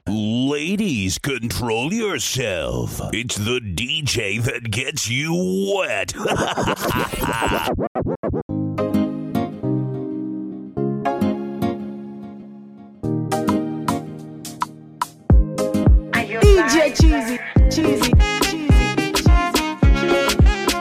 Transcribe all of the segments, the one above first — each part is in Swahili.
Ladies, control yourself. It's the DJ that gets you wet. DJ Cheesy, Cheesy, Cheesy, Cheesy.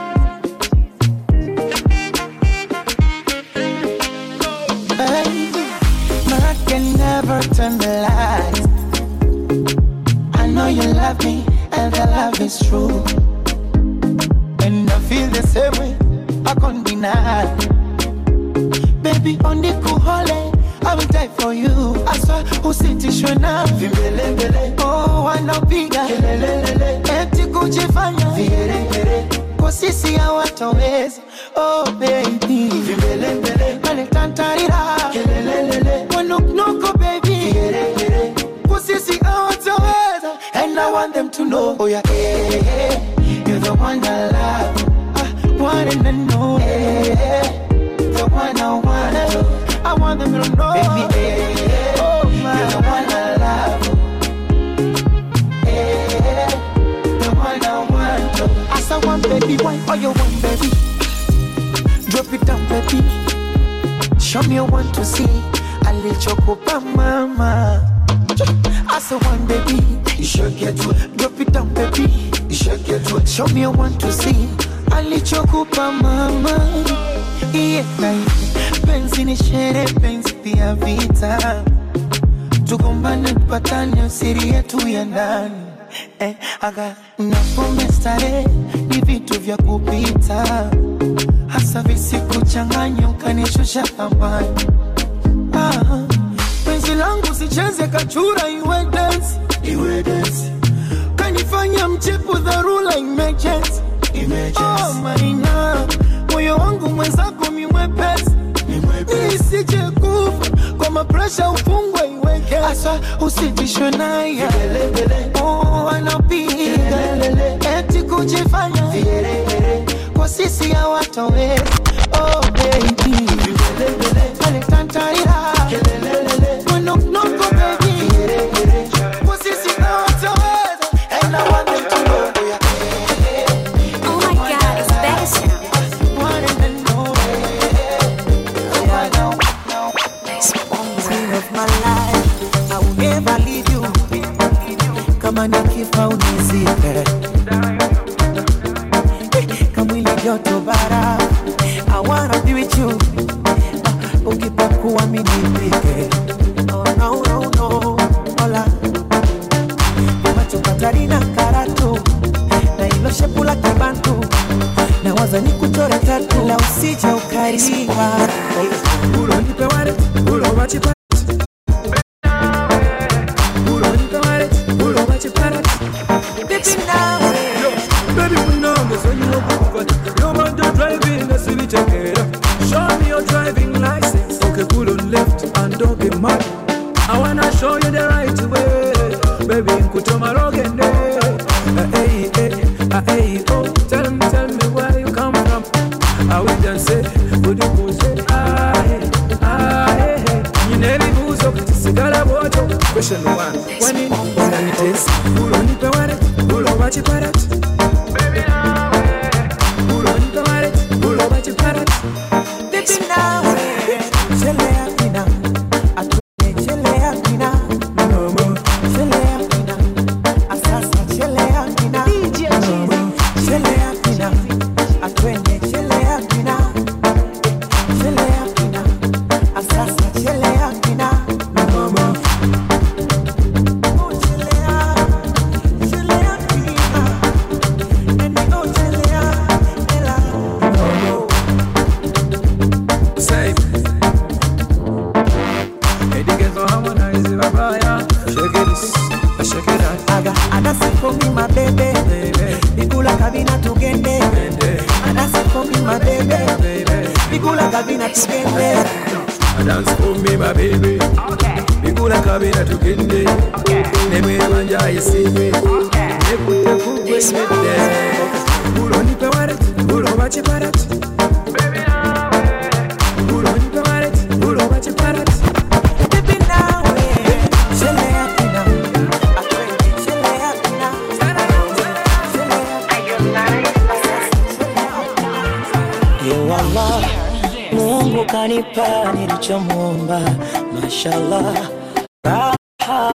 Baby, I can never turn the lights. I know you love me, and the love is true. And I feel the same way, I can't deny. Baby, on the cool hole, I will die for you. I swear, usitishwe na vimbelembele. Oh, wanapiga kelelelele, eti kujifanya vigeregere. Kwa sisi hawatoweza. Oh, baby, vimbelembele, waletantarira kelelelele, wanuknuku baby, vigeregere. Kwa sisi hawatoweza. And I want them to know, oh yeah, eh, eh, eh, you're the one I love. I want them to know, eh, eh, the one I want. I want them to know, baby, eh, eh, oh my, you're the one I love. Eh, the one I want. As I want, baby, why all you want, baby? Drop it down, baby. Show me you want to see. I let you go, mama. As I want, baby. You should get to it. Drop it down, baby. You should get to it. Show me you want to see. I let you go, mama. Yeah, penzi ni shere, penzi pia vita. Tugombane, tupatane, usiri yetu ya ndani eh, aga na pombe starehe ni vitu vya kupita, hasa visikuchanganya ukanishusha thamani. Ah, penzi langu sicheze kachura, iwe dance, iwe dance, kanifanya mchepu dharura, emergency, emergency. Oh, maina moyo wangu mwenzako mimwepesi isije kufa kwa mapresha ufungwe iweke asa usitishwe naye Oh, anapiga eti kujifanya kwa sisi hawatoweza oh baby aletantarira mwenoknoko baby kwa sisi hawatoweza and I want them to know Oh my god, it's better sound. want them to know Queen of my life, I will never leave you. Kama nikifa unizike, kamwili joto bara, I wanna be with you. Ah, Ukipakua mimi nipike, oh no no no, hola. Macho Katarina karatu, na ilo shepu la kibantu, na waza nikuchore tatu, la usije ukariwa. Ulo nipe wale, ulo wachipa Ulo nipe wale, ulo wachipa Baby nawe Baby unongo so you open You want to drive in the city check it out. Show me your driving license Okay pull on left and don't be mad I wanna show you the right way Baby nkutoma rogende Hey hey hey oh Tell me tell me where you come from I will just say Would you go say ah hey ah hey hey Nyineli buzo sigala boto Question one When in unanitesa Ulo nipe wale Ulo wachiparat Ulo nipe wale Ulo wachiparat Baby nawe Chelea pina Atune chelea pina Chelea pina Asasa chelea pina DJ Cheesy. Chelea pina Atune chelea pina Chelea pina Asasa chelea pina Oh chelea Chelea pina Nani oh chelea Ela Say Hey, the girls don't harmonize, babaya. Shake it, shake it out, aga anasikomi mabebe baby, bigula kabina tugende baby, anasikomi mabebe baby. bigula kabina tugende dance for me my baby bigula kabira tugende nemwebanja isibe nekute kugwemedde ulo nipe walet ulo bakiparat ulo nipe walet ulo bakiparat Baby nawe, chelea pina, ananipa nilichomwomba, mashallah, raha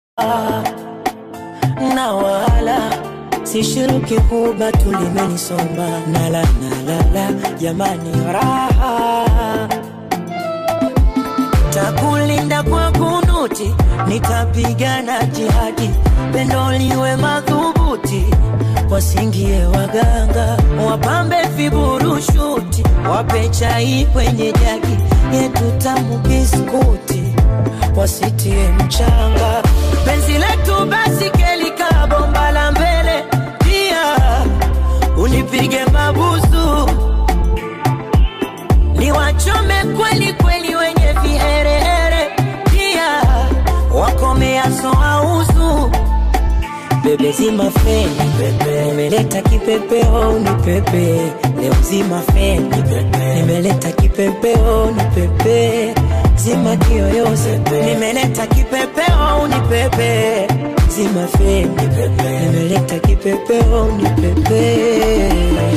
na wala sishiriki kuba tulimenisomba, nala nalala, jamani, raha takulinda kwa kunuti, nitapigana jihadi, pendo liwe madhubuti, wasingie waganga, wapambe viburushuti, wape chai kwenye jagi yetu tamu biskuti, wasitie mchanga, penzi letu basi kelika bomba la mbele, pia unipige mabusu niwachome kweli kweli wenye viherehere, pia wakomeaso ausu bebe zima feni pepe, nimeleta kipepeo ni pepe leo zima feni pepe, nimeleta kipepeo ni pepe zima kiyoyozi nimeleta kipepeo ni pepe zima feni pepe, nimeleta kipepeo ni pepe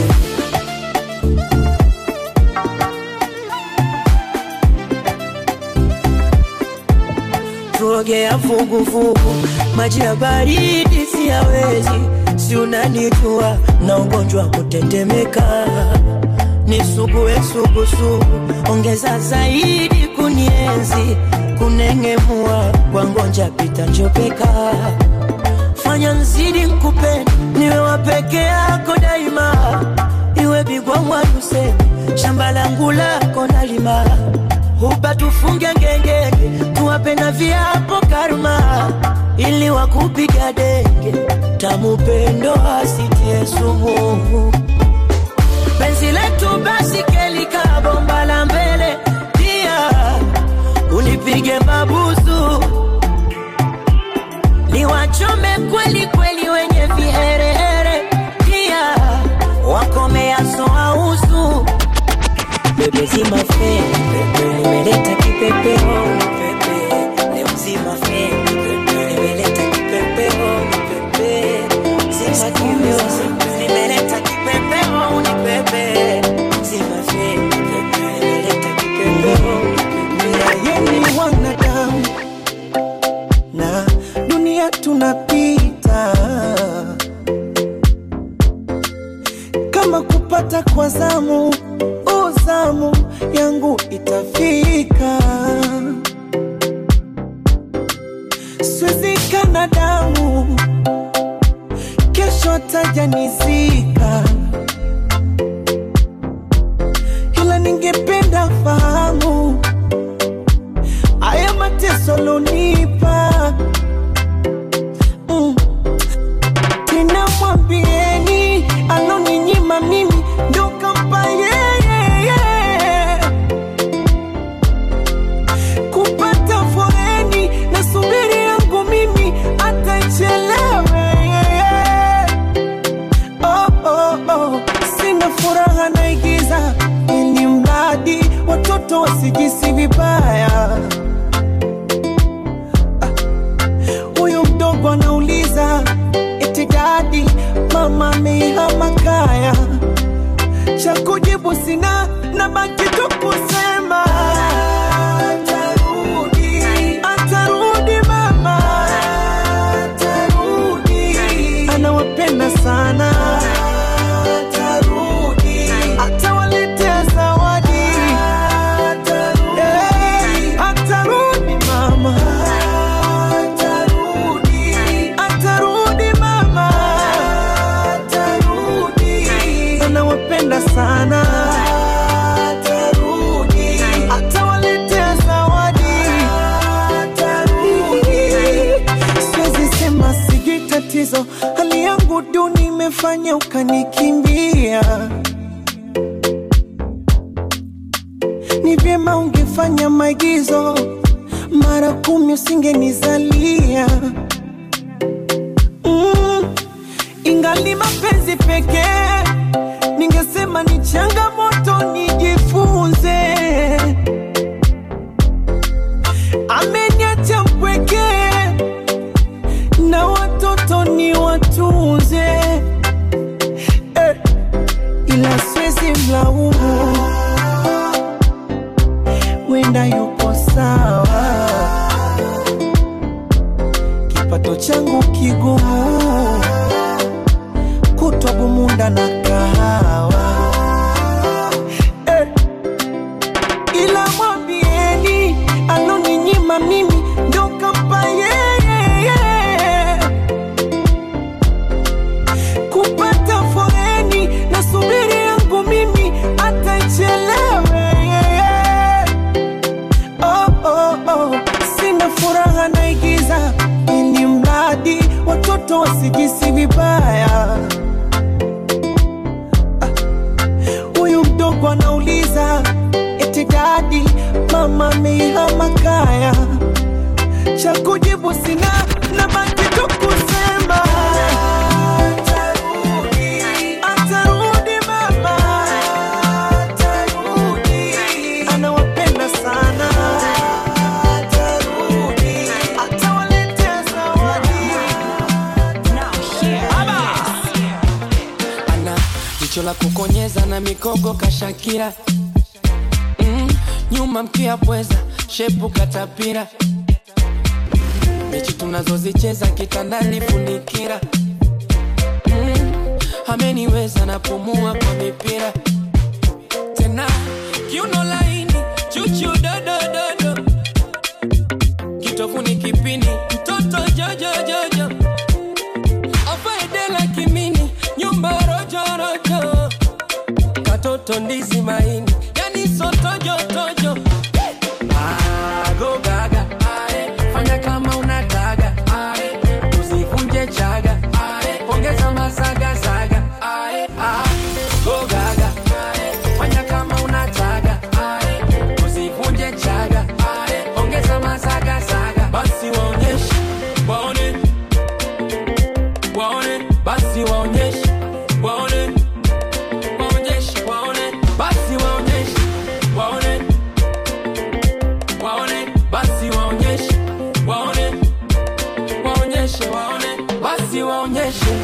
tuogea vuguvugu, maji ya baridi siyawezi, si unanijua na ugonjwa wa kutetemeka, nisugue sugusugu, ongeza zaidi kunienzi, kunengemua kwa ngonja pita njopeka, fanya nzidi nkupende, niwe wa peke yako daima, iwe bigwa mwaduse, shamba langu lako nalima hupa tufunge ngengenge, tuwape na viapo karma, ili wakupiga denge, tamupendo asitie sumu. Penzi letu basi kelika bomba la mbele, pia unipige mabusu, niwachome kweli kweli wenye viherehere, pia wakomeaso ausu bebe zima feni pepe, nimeleta kipepeo ni pepe, leo zima feni pepe, nimeleta kipepeo ni pepe, zima kiyoyozi nimeleta kipepeo ni pepe, zima feni pepe, nimeleta kipepeo ni pepe. yeye ni wanadamu na dunia tunapita kama kupata kwa zamu uzamu yangu itafika swezikana damu kesho tajanizika ila ningependa fahamu haya mateso lonipa mm. tena mwambieni aloninyima mimi ndo kampa yeye kupata foreni na subiri yangu mimi atachelewe oh, oh, oh. sina furaha naigiza ili mradi watoto wasijisi vibaya huyu mdogo anauliza eti dadi mama ameihama kaya cha kujibu sina na baki tu kusema atarudi atarudi mama atarudi anawapenda sana atarudi atawaletea zawadi atarudi atarudi mama atarudi atarudi mama atarudi anawapenda sana atarudi atawaletea zawadi atarudi siwezi sema sijui tatizo hali yangu duni imefanya ukanikimbia ni vyema ungefanya maigizo mara kumi usingenizalia mm, ingali mapenzi pekee ningesema ni changamoto nijifunze ameniacha mpwekee na watoto ni watunze eh, ila siwezi mlaumu kitoto changu kigumu kutwa bumunda na kahawa eh. ila mwambieni aloninyima mimi ndo kampa yeye kupata foreni na subiri yangu mimi atachelewe oh, oh, oh. sina furaha naigiza ili mradi watoto wasijisi vibaya huyu mdogo anauliza eti dadi mama ameihama kaya cha kujibu sina na baki tu kusema atarudi atarudi mama atarudi anawapenda sana atarudi atawaletea zawadi ana jicho la kukonyeza na mikogo kashakira mm, nyuma mkia pweza shepu katapira mechi tunazozicheza kitandani funikira mm, ameniweza napumua kwa mipira tena kiuno laini chuchu dodododo kitovuni kipini mtoto jojojojo afaedela kimini nyumba rojorojo katoto ndizi maini yani sotojotojo agogaga fanya kama unataga ae, usivunje chaga ae, ongeza masagasaga ae, ah, gogaga ae, fanya kama unataga ae, usivunje chaga ae, ongeza masagasaga basi waonyeshe waone waone basi waonyeshe waone waonyeshe waone basi waonyeshe waone waone basi waonyeshe waone waonyeshe waone basi waonyeshe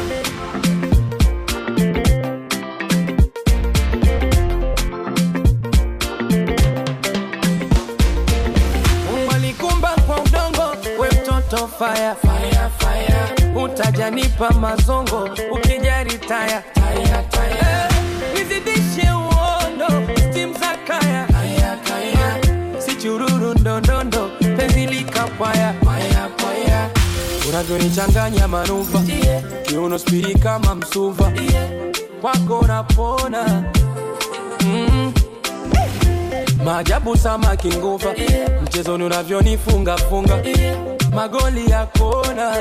Mungu alikumba kwa udongo, we mtoto fire, fire, fire. Utajanipa mazongo ukijari taya, taya, taya. Eh, nizidishe uondo stim za kaya, kaya, kaya. si chururu ndondondo penzi likapwaya paya, paya. unavyonichanganya manuva kiuno spiri kama msuva kwako napona mm. maajabu samaki nguva mchezoni unavyonifunga funga magoli ya kona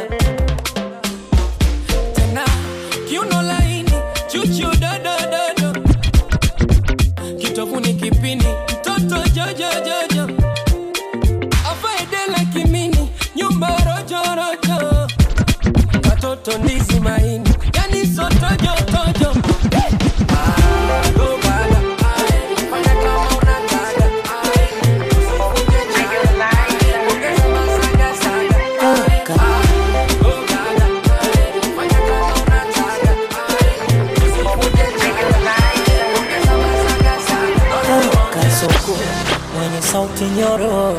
tena kiuno laini chuchu dodododo kitovuni kipini mtoto jojojojo afaedela kimini nyumba rojorojo katoto ndizi maini yani sotojotojo kasoko mwenye sauti nyororo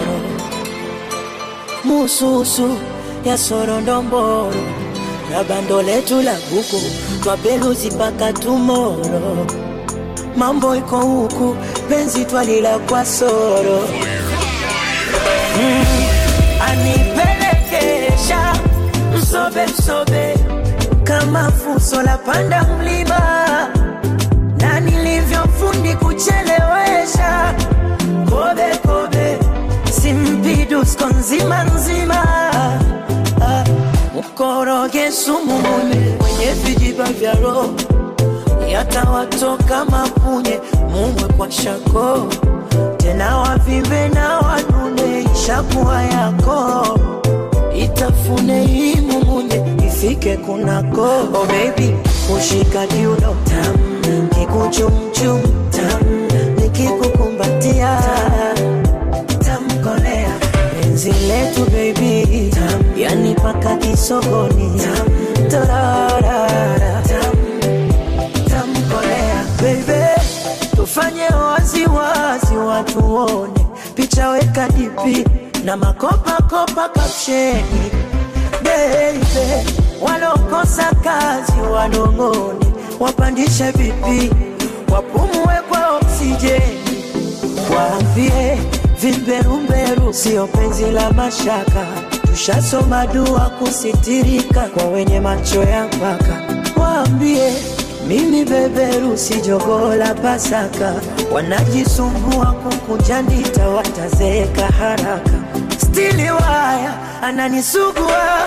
mususu ya sorondomboro na bando letu la buku twapeluzi mpaka tumoro mambo iko huku penzi twalila kwa soro mm, anipelekesha msobe msobe kama fuso la panda mlima na nilivyofundi kuchelewesha kobe kobe simpidusko nzima nzima Ah, mkoroge sumu mune mwenye vijiba vya roho yatawatoka mapunye mumwe kwa shako tena wavimbe na wanune ishakuwa yako itafune hii mumunye ifike kunako oh baby kushika kiuno tam kikuchumchum tam nikikukumbatia tamkolea penzi letu baby tam yani paka kisogoni tam torarara tam tamkolea baby tufanye waziwazi watu wone picha weka dipi na makopakopa kapsheni baby, walokosa kazi wanong'one, wapandishe vipi, wapumue kwa oksijeni, waambie vimberumberu sio penzi la mashaka, tushasoma dua kusitirika kwa wenye macho ya mpaka, waambie mimi beberu si jogoo la Pasaka, wanajisumbua kukunja ndita, watazeeka haraka. Stili waya ananisugua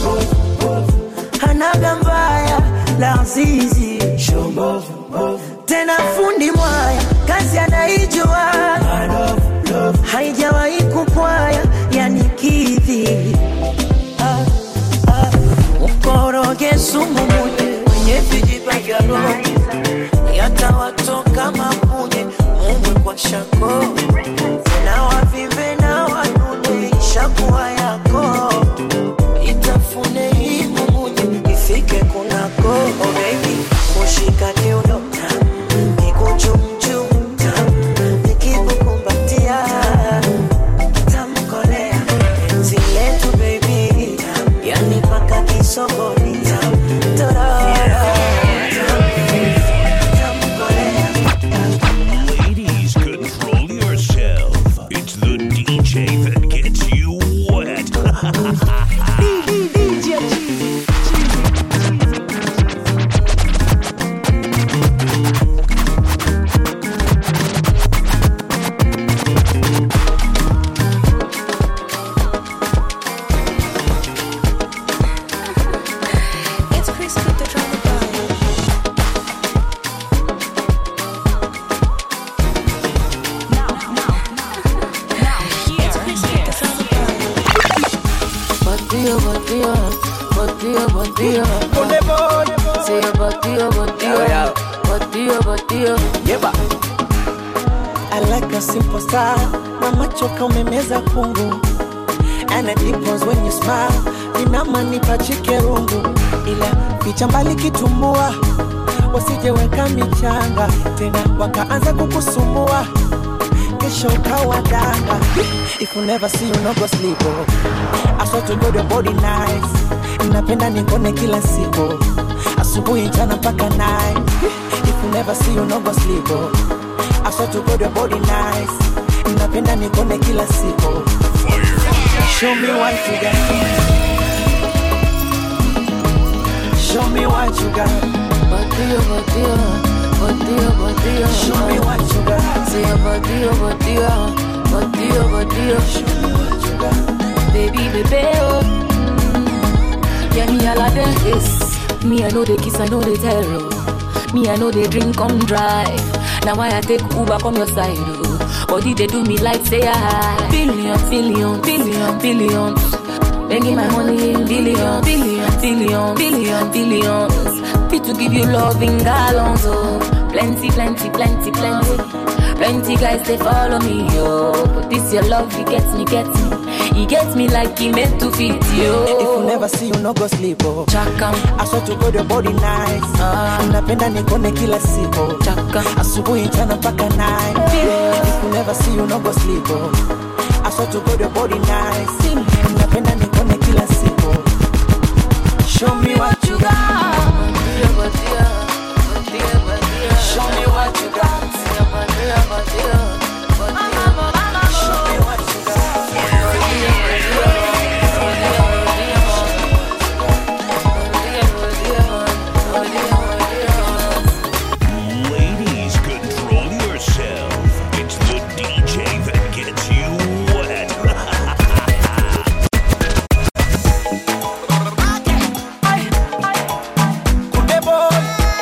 hanaga mbaya la zizi tena fundi mwaya kazi anaijua haijawahi kupwaya yani kidhi ah, ah. ukoroge sumu mune wenye vijiba vya roho yatawatoka mapunye mumwe kwa shako na wavimbe na wanune ishakuwa yako itafune hii mumunye ifike kunako oh baby kushika kiuno kikuchumchum nikikukumbatia tamkolea penzi letu baby yani paka kisogoni torora Ladies, control yourself. It's the DJ that gets you wet. It's Chris with the drama vibe. It's Chris with the drama vibe. Batido, batido, batido, batido. Sí, batido, batido, batido, batido. I like a simple style na macho kaumemeza kungu and it deepens when you smile inamanipa chikerungu ila picha mbali kitumbua wasijeweka michanga tena wakaanza kukusumbua kesho ukawa danga if you never see you no go sleep oh. I swear to God your body nice napenda nikone kila siku asubuhi jana mpaka night if you never see you no go sleep oh. I swear to God your body nice napenda nikone kila siku show me what you got show me what you got Batido, batido, batido, batido. show me what you got Sí, batido, batido, batido, batido. show me what you got Baby, baby, oh. Mm. Yeah, me all of them this. Me, I know they kiss, I know they tell. oh. Me, I know they drink, come drive. Now why I take Uber come your side, oh. Body they do me like say I billion, billion, billion, billions. Making my money in billions, billions, billions, billions, billions. Fit to give you love in gallons, oh. Plenty, plenty, plenty, plenty. Plenty guys they follow me, yo. But this your love, it gets me, gets me. He gets me like he meant to fit if you you. never see you no go sleep oh. Chaka, I swear to God your body nice Ah. napenda nikone kila siku chaka, asubuhi jana mpaka night if you never see you no go sleep oh. I swear to God your body nice napenda nikone kila siku show me what you got show me what you got show me what you got Ladies, control yourself. It's the DJ that gets you wet. Kunde boy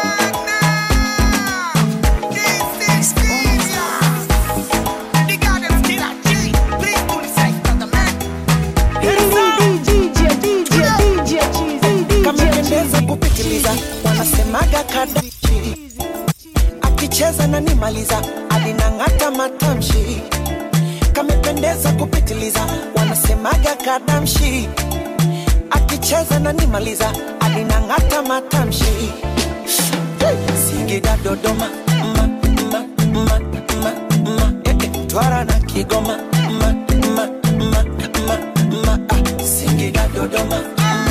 kamependeza kupitiliza wanasemaga kadachi akicheza na nimaliza alinang'ata matamshi kamependeza kupitiliza wanasemaga kadamshi akicheza na nimaliza alinang'ata matamshi Singida Dodoma ma, ma, ma, ma, ma, eh, eh, Twara na Kigoma ma, ma, ma, ma, ma, ah, Singida Dodoma ma,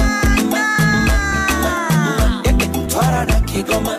Dodoma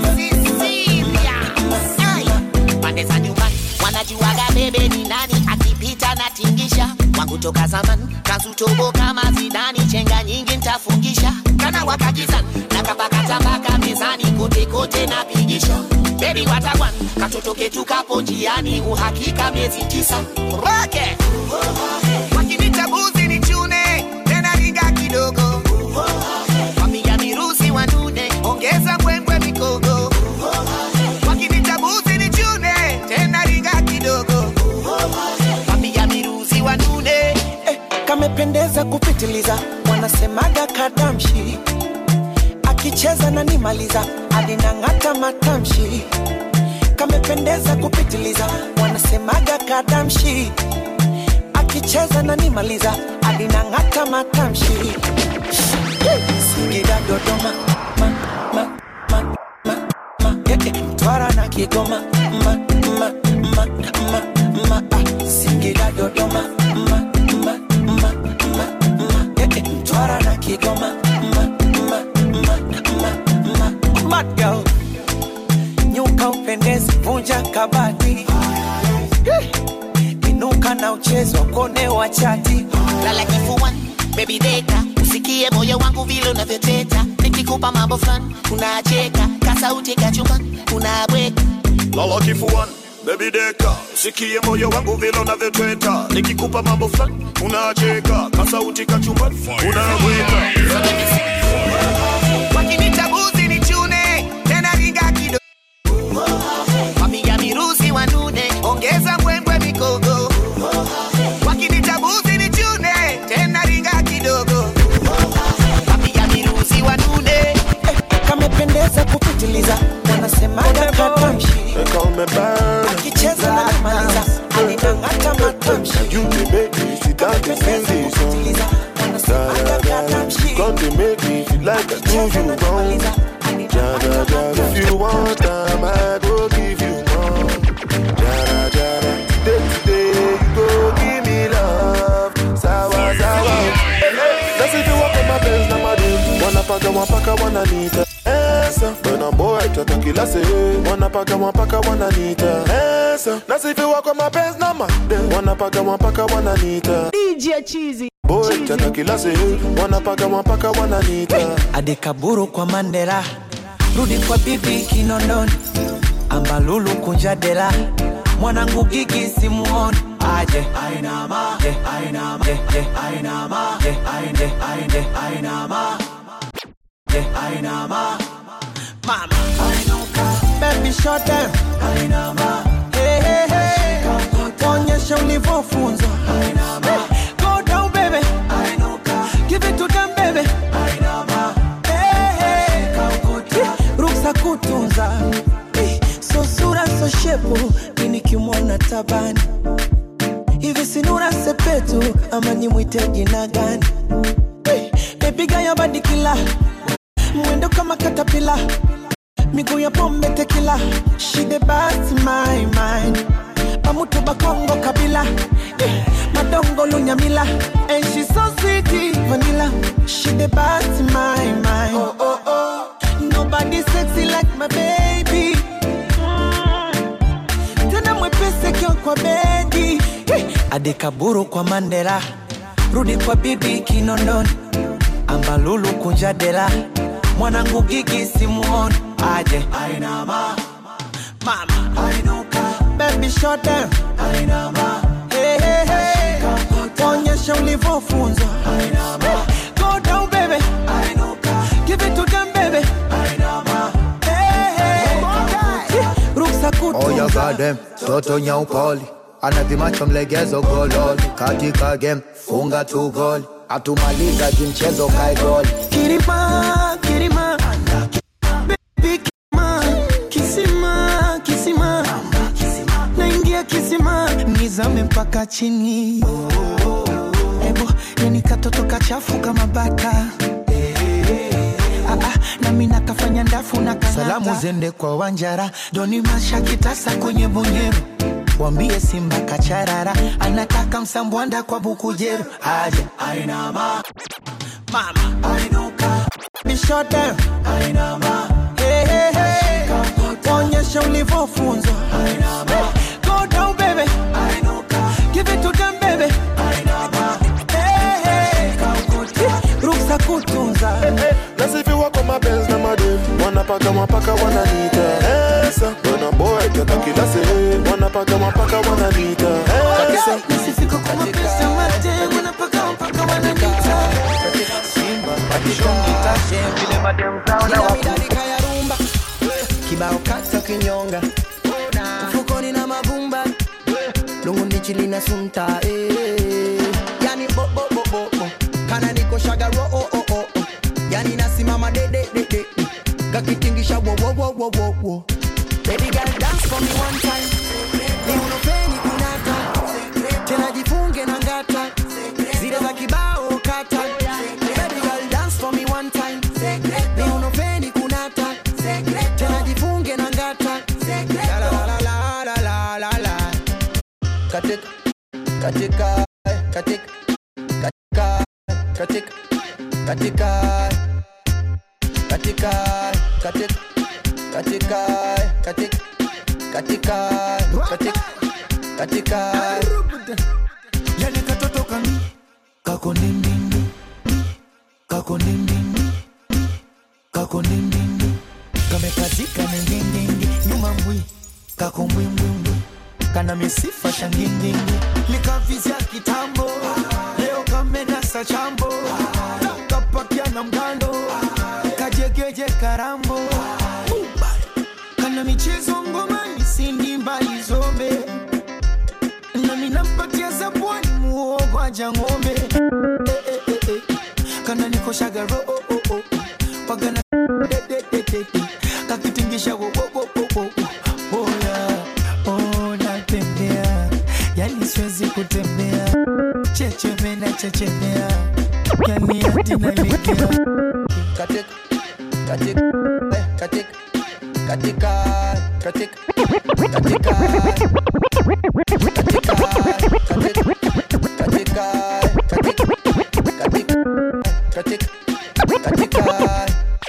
pande za nyumbani wanajuaga bebe ni nani akipita na tingisha wangu toka zamani kazutobo kama zidani chenga nyingi ntafungisha kana wakakizani na kapakatabaka mezani kote kote na pigisha bebi watawan katoto ketu kapo njiani uhakika miezi tisa roke wakinita buzi ni chune tena ringa kidogo wapiga mirusi wanune ongeza mbwembwe mikogo wakinita buzi ni chune tena ringa kidogo wapiga mirusi wanune eh, kamependeza kupitiliza wanasemaga kadamshi akicheza na nimaliza alinang'ata matamshi kamependeza kupitiliza wanasemaga kadamshi akicheza na nimaliza alinang'ata matamshi singida dodoma ma, ma, ma, ma, ma, eh, eh, mtwara na kigoma ma, ma, ma, ma, ma, ah, singida dodoma ma, ma, ma, ma, ma, eh, eh, mtwara na kigoma ma, ma, ma, ma, ma, mad girl nyuka upendezi vunja kabati Eh, inuka na uchezo kone wa chati lala kifuani baby deka usikie moyo wangu vile unavyoteta nikikupa mambo fulani unacheka kasauti kachumbani unabweka lala kifuani bebi deka sikie moyo wangu vile unavyotweta nikikupa mambo fulani unacheka kasauti kachumbani unaweka wakinita buzi ni chune tena ringa kidogo wapiga mirusi wanune ongeza mbwembwe mikogo wakinita buzi ni chune tena ringa kidogo wapiga mirusi wanune kamependeza kupitiliza wanasemaga katamshi akicheza na nimaliza alinang'ata matamshi You dey make me sit down to sing this song. Da, da, da. Come to make me feel like I do you wrong. Da, da, da. If you want time, I go give you more. Da, da, da, da. Day to day, you go give me love. Sawa, sawa. That's if you walk on my pants, na madem. Wanapaka, wanapaka, wananita. Esa, when boy tata kila se Wanapaka, wanapaka, wananita. Esa, that's if you walk on my pants, na madem. Wanapaka, wanapaka, wananita. DJ Cheesy. Boy tata kila se Wanapaka, wanapaka, wananita. adekaburu kwa mandela rudi kwa bibi kinondoni ambalulu kunja dela mwanangu gigi simuoni aje ainama je ainama je je ainama je ainde ainde ainama je ainama mama ainuka baby shut down ainama hey hey hey onyesha ulivyofunzwa ainama go down baby ainuka give it to them baby ainama hey hey ruksa kutunza Eh, so sura so shepu minikimwona tabani hivi sinura sepetu ama nimwite jina gani Eh, bebiga ya badikila mwendo kama katapila miguu ya pombe tekila shide basi my mind pamutu bakongo kabila eh, madongo lunyamila and she so sweet vanilla shide basi my mind oh, oh, oh. nobody sexy like my baby Mm. tena mwepesi kio kwa bedi eh, adekaburu kwa mandela rudi kwa bibi kinondoni ambalulu kunja dela mwanangu gigi simuoni aje ainama mama ainuka baby shut down ainama hey, hey, hey. onyesha ulivyofunzwa ainama go down baby ainuka give it to them baby ainama hey, hey. ruksa Oh, you kutunza got them. Toto nyaupoli anavimacho mlegezo gololi katika game funga tu goli atumaliza kimchezo kae goli Kirima, Kirima, baby Kirima, kisima, kisima, naingia kisima, nizame mpaka chini. Ebo, yani katoto kachafu kama baka. Ah, ah, nami nakafanya ndafu na kanata. Salamu zende kwa Wanjara, Doni Masha kitasa kwenye bonyeru wambie Simba kacharara, anataka msambwanda kwa bukujeru, aje ainama mama ainuka be shut down ainama hey, hey, onyesha ulivyofunzwa go down baby give it to them baby hey, hey. ruksa kutunza nasifiwa kwa mapenzi na madem wanapaka mapaka wananita esa wana boy kata kila sehemu wanapaka mapaka wananita esa Nisifika kwa mapenzi ya madem, wanapaka mpaka wananita. Midadika ya rumba kibao kata kinyonga mfukoni na mavumba lunguni chili na sunta eh. yani bo bo bo bo bo kana niko shagaro oh oh oh oh. yani nasimama de de de de kakitingisha wo wo wo wo wo wo baby girl dance for me one time ni unopeni kunata tena jifunge na ngata zile za kibao kata baby girl dance for me one time ni unopeni kunata tena jifunge na ngata la la la la la la la la katika katika katika katika katika katika katika katika katika katika katika katika katika yani katoto kami kako nindindi kako nindindi kako nindindi kamekazika nindindindi nyuma mbwi kako mbwimbwimbwi kana misifa shangindindi likavizya kitambo leo kamenasa chambo kapakia na mgando kajegeje karambo kana michezo ngomani sindi mbali zombe nami nampatia zabwani muogo aja ng'ombe Eh, eh, eh, eh. kana nikoshaga ro oh, oh, oh. pagana de, de, de, de, de. kakitingisha wo, wo, wo, wo, wo, wo. oh, yeah. oh, natembea yani siwezi kutembea checheme na chechemea yani hadi nalegea katika katika eh, katika katika katika katika katika katika katika katika katika katika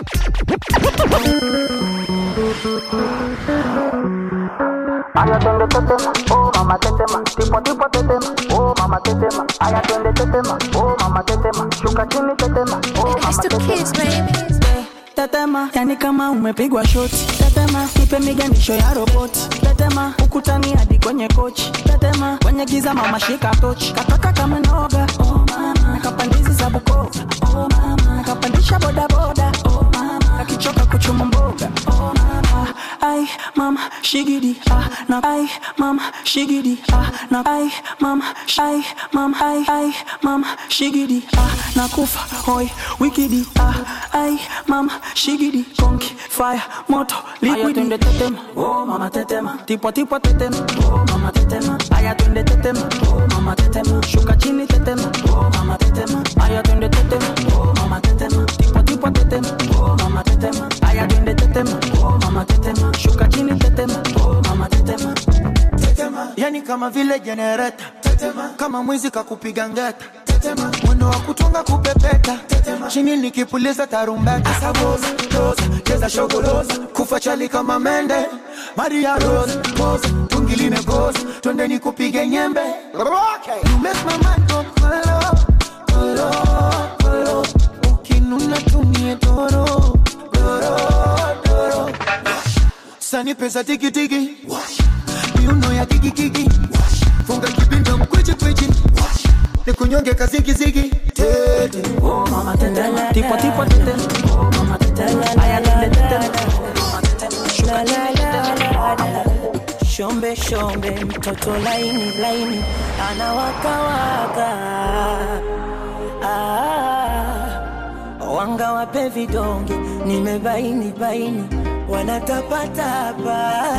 Aya twende tetema, oh mama tetema, tipo tipo tetema, oh mama tetema. Aya twende tetema, oh mama tetema, shuka chini tetema, oh mama tetema. tetema yani kama umepigwa shoti tetema ipe miganisho ya roboti tetema ukutani hadi kwenye kochi tetema kwenye giza mama shika tochi kataka kama noga oh mama nakapandizi za bukova oh mama nakapandisha bodaboda oh mama kakichoka kuchuma mboga oh mama ai mama shigidi ah na ai mama shigidi ah na ai mama ai mama ai ai mama shigidi ah nakufa hoi wikidi ah ai mama shigidi konki fire moto liquidi twende tetema oh mama tetema tipo tipo tetema oh mama tetema aya twende tetema oh mama tetema shuka chini tetema oh mama tetema aya twende tetema oh mama tetema tipo tipo tetema oh mama tetema aya twende tetema oh mama tetema shuka chini tetema oh mama tetema tetema yani kama vile jenereta tetema kama mwizi kakupiga ngeta tetema mwendo wa kutunga kupepeta tetema chini nikipuliza tarumbeta asaboza roza cheza shogoloza kufa chali kama mende maria rose pose tungi limekoza twende nikupige nyembe okay. you make my mind go kolo kolo kolo ukinuna tumie doro doro doro sani pesa tikitiki miuno ya kikikiki funga kipinda mkwichi kwichi nikunyonge kazigizigi tete oh mama tete tipo tipo tete oh mama tete aya tete tete La, la, la, la, la. Shombe shombe mtoto laini laini anawakawaka ah, wanga wape vidonge nimebaini baini wanatapatapa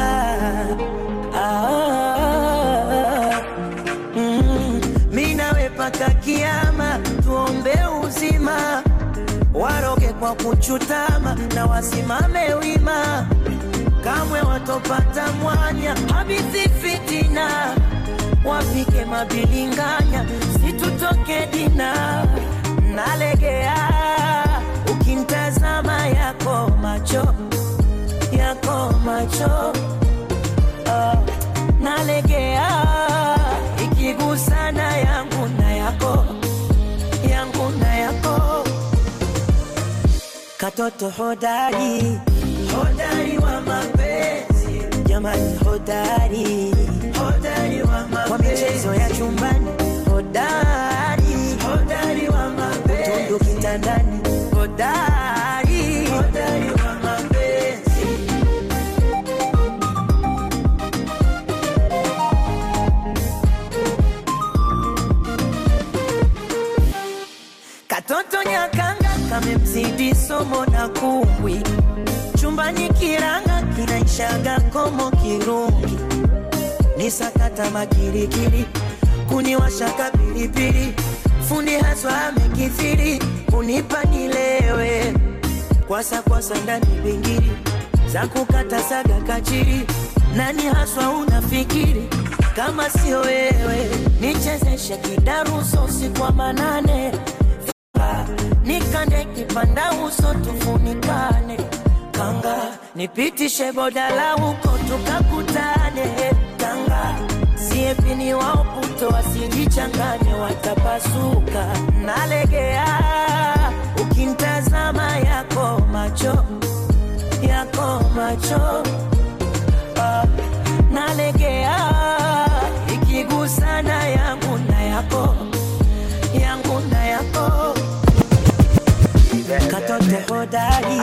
ah, mm, mi nawe paka kiama tuombe uzima waroge kwa kuchutama na wasimame wima kamwe watopata mwanya habithi fitina wapike mabilinganya situtoke dina nalegea ukimtazama yako macho yako macho katoto hodari hodari wa mapenzi jamani hodari hodari wa mapenzi kwa michezo ya chumbani hodari hodari wa mapenzi tundu kitandani hodari hodari wa mapenzi Katoto nyakanga kamemzidi somo na kumbwi, chumbani kiranga kinaishaga komo kirungi, ni sakata makirikiri, kuniwashaka pilipili, fundi haswa amekithiri, kunipa nilewe, kwasa kwasa ndani bingiri, za kukata saga kachiri, nani haswa unafikiri kama sio wewe, nichezeshe kidaruso usiku wa manane nikande kipanda uso tufunikane kanga nipitishe bodala huko tukakutane kanga siepini wao puto wasijichanganye watapasuka nalegea ukintazama yako macho yako macho ah, nalegea ikigusana yangu na yako yangu na yako katoto hodari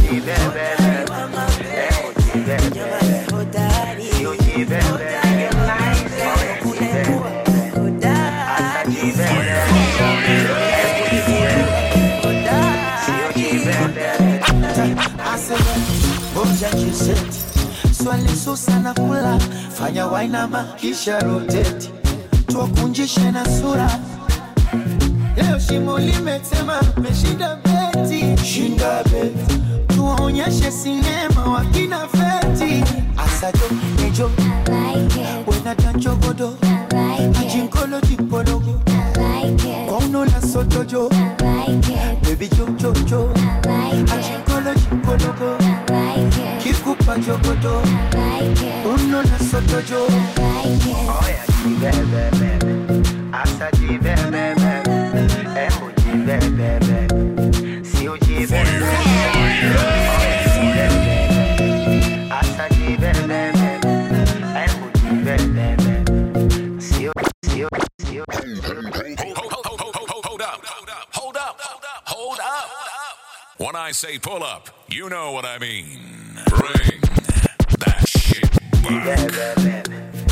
Ngoja jiseti swali susa na kula fanya wainama kisha roteti tuwakunjishe na sura leo shimo limetema meshinda beti shinda beti tuwaonyeshe sinema wakina feti asajo nejo wenatanchogodo ajinkolo dipologo kwaunola sotojo bebi jojojo ajinkolo dipologo kikupa jogodo unola sotojo When I say pull up, you know what I mean. Bring that shit back.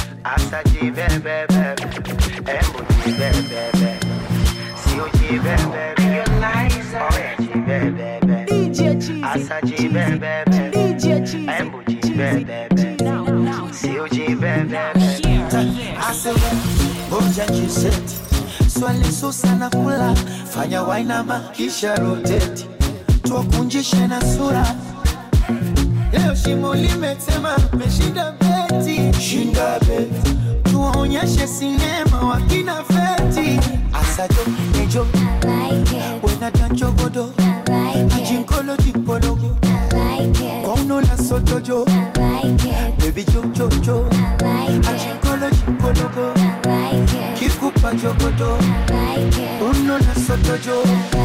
asema ngoja jiseti swali susa na kula fanya wainama kisha roteti tuwakunjishe na sura leo shimo limetema meshinda beti shinda beti tuwaonyeshe sinema wakina feti asajo nejo wenatanchogodo ajinkolo dipologo kwaunola sotojo bebi jojojo ajinkolo dipologo kikupa jogodo unola sotojo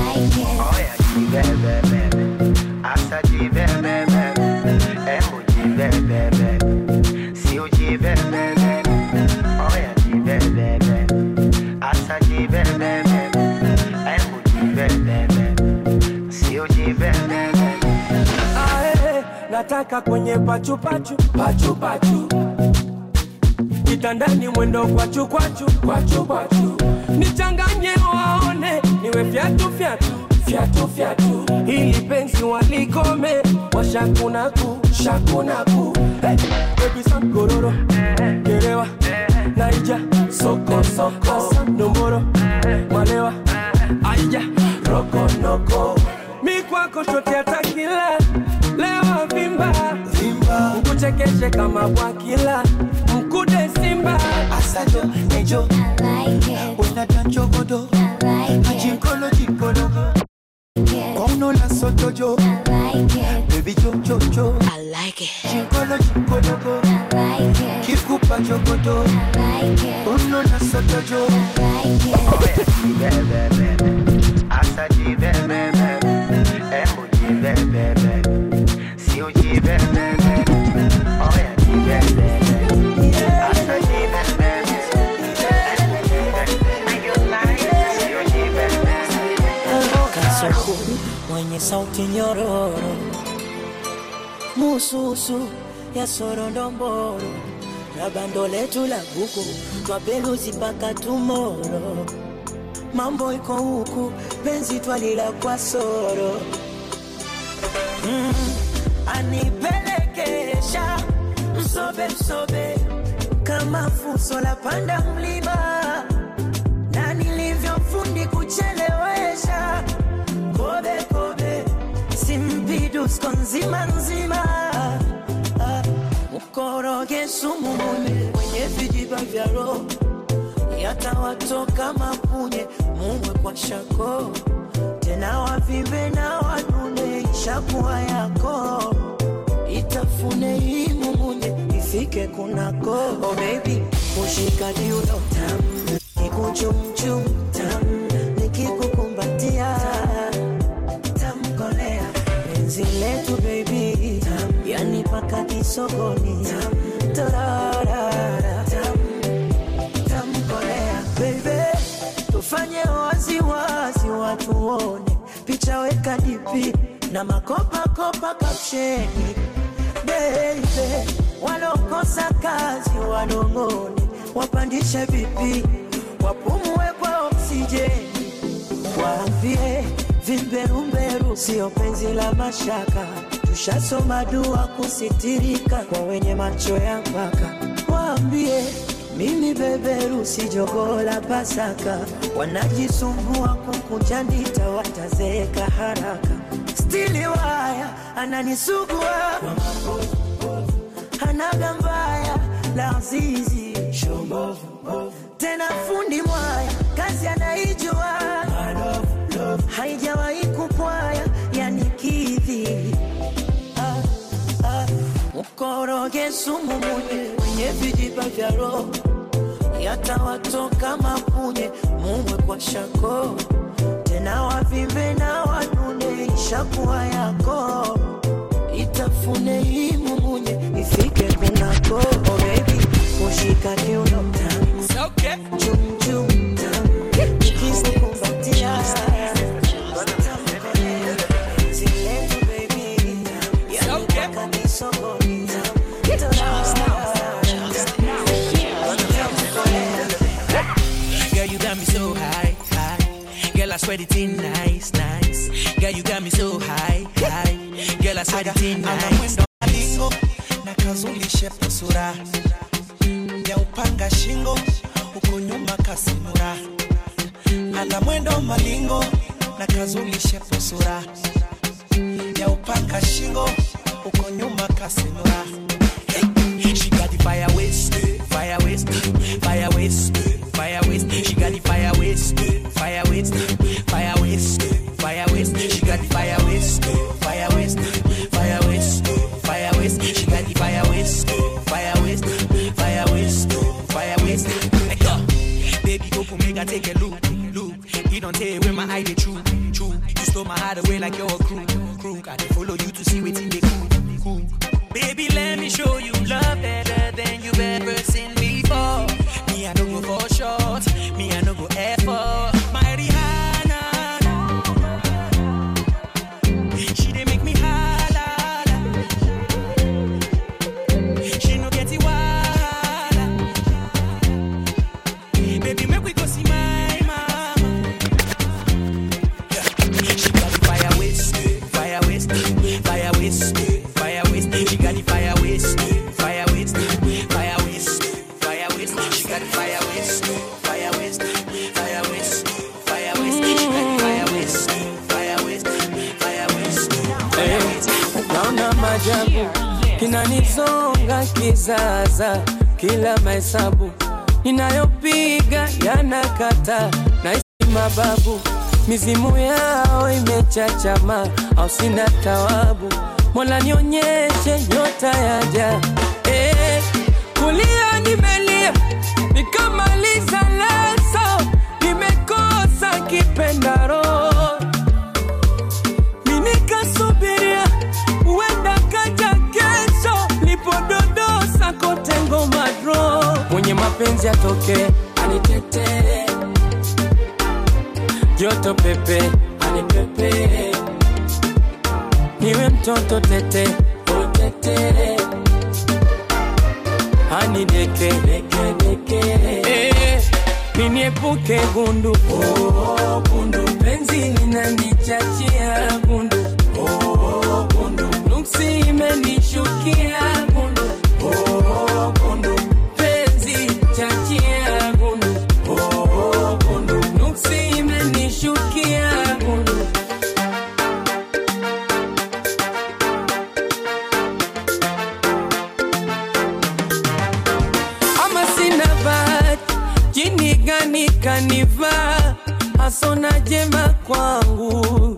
Ae, nataka kwenye pachupachu pachupachu kitandani mwendo kwachu kwachu kwachu kwachu nichanganye waone niwe fyatu fyatu fyatu fyatu ili penzi walikome washakunaku shakunaku hey, baby sam gororo gerewa naija soko soko nomboro malewa aija rokonoko mi kwako shote atakila lewa vimba vimba ukuchekeshe kama bwakila mkude simba asajo nejo wenatanchogodo ajinkolo dipologo kwaunola sotojo bebi jojojo jinkolo dipologo kikupa jogodo unola sotojo mwenye sauti nyororo, mususu ya sorondomboro na bando letu la buku twapeluzi mpaka tumoro. Mambo iko huku, penzi twalila kwa soro mm, anipelekesha msobe msobe kama fuso la panda mlima na nilivyofundi kuchelewesha kobe kobe simpidusko nzima nzima Ah, mkoroge sumu mune kwenye vijiba vya roho yatawatoka mapunye mumwe kwa shako tena wavimbe na wanune ishakuwa yako itafune hii mumunye ifike kunako oh baby kushika diudo tam kikuchumchum tam nikikukumbatia tamkolea penzi letu baby tam yani paka kisogoni tam torarara tam tamkolea baby tufanye waziwazi watu wone picha weka dipi na makopakopa kapsheni baby walokosa kazi wanong'one wapandishe vipi wapumue kwa oksijeni waambie vimberumberu sio penzi la mashaka tushasoma dua kusitirika kwa wenye macho ya mpaka waambie mimi beberu si jogoo la pasaka wanajisumbua kukunja ndita watazeeka haraka stili waya ananisugua hanaga mbaya la zizi tena fundi mwaya kazi anaijua haijawahi kupwaya yani kidhi ah, ah, mkoroge sumu munye kwenye vijiba vya roho yatawatoka mapunye mumwe kwa shako tena wavimbe na wanune ishakuwa yako itafune hii mumunye ifike kunako oh baby kushika kiuno tam chum chum tam nikikukumbatia Ziletu baby yani mpaka misogoni Girl, you got me so high, high. Girl, I swear it in nice, nice. Girl, you got me so high, high. Girl, I swear it in ana nice. mwendo malingo na kazulishe sura ya upanga shingo huko nyuma kasimura ana mwendo malingo na kazulishe sura ya upanga shingo huko nyuma kasimura She got the fire waste, fire waste, fire waste, fire waste. She got the fire waste, fire waste, fire waste, fire waste. She got the fire waste, fire waste, fire waste, fire waste. She got the fire waste, fire waste, fire waste, fire waste. Hey, yo, Baby, go for make I take a look, look. You don't tell where my eye they true, true. You stole my heart away like you're a crew, crew. I dey follow you to see what they cool, cool. Baby, let me show you love better than you've ever seen before. Me, I don't go for short. Me, I don't go effort. My Rihanna, she dey make me holla. She no get it wahala. Baby, make we go see my mama. She got the fire waste, fire waste, fire waste, fire waste. She got the fire waste, fire waste, fire waste, fire waste. She got the fire waste, fire waste, fire waste, fire waste. She got the fire waste, fire waste, fire waste, fire waste. naona majabu kinanizonga kizaza, kila mahesabu ninayopiga yanakata na mababu, mizimu yao imechachama, au sina tawabu. Mola nionyeshe nyota yaja, eh, kulia nimelia nikamaliza leso, nimekosa kipendaro minikasubiria huenda kaja kesho, lipododosa kote ngoma dro, mwenye mapenzi atoke anitetee, joto pepe anipepe, mtoto tete utetere hani deke deke deke eh, niniepuke gundu oh, gundu penzi linanichachia gundu oh, gundu nuksi imenishukia gundu oh, gundu penzi chachia gundu oh, gundu nuksi imenishukia gundu ama sina bahati, jini gani kanivaa, hasona jema kwangu,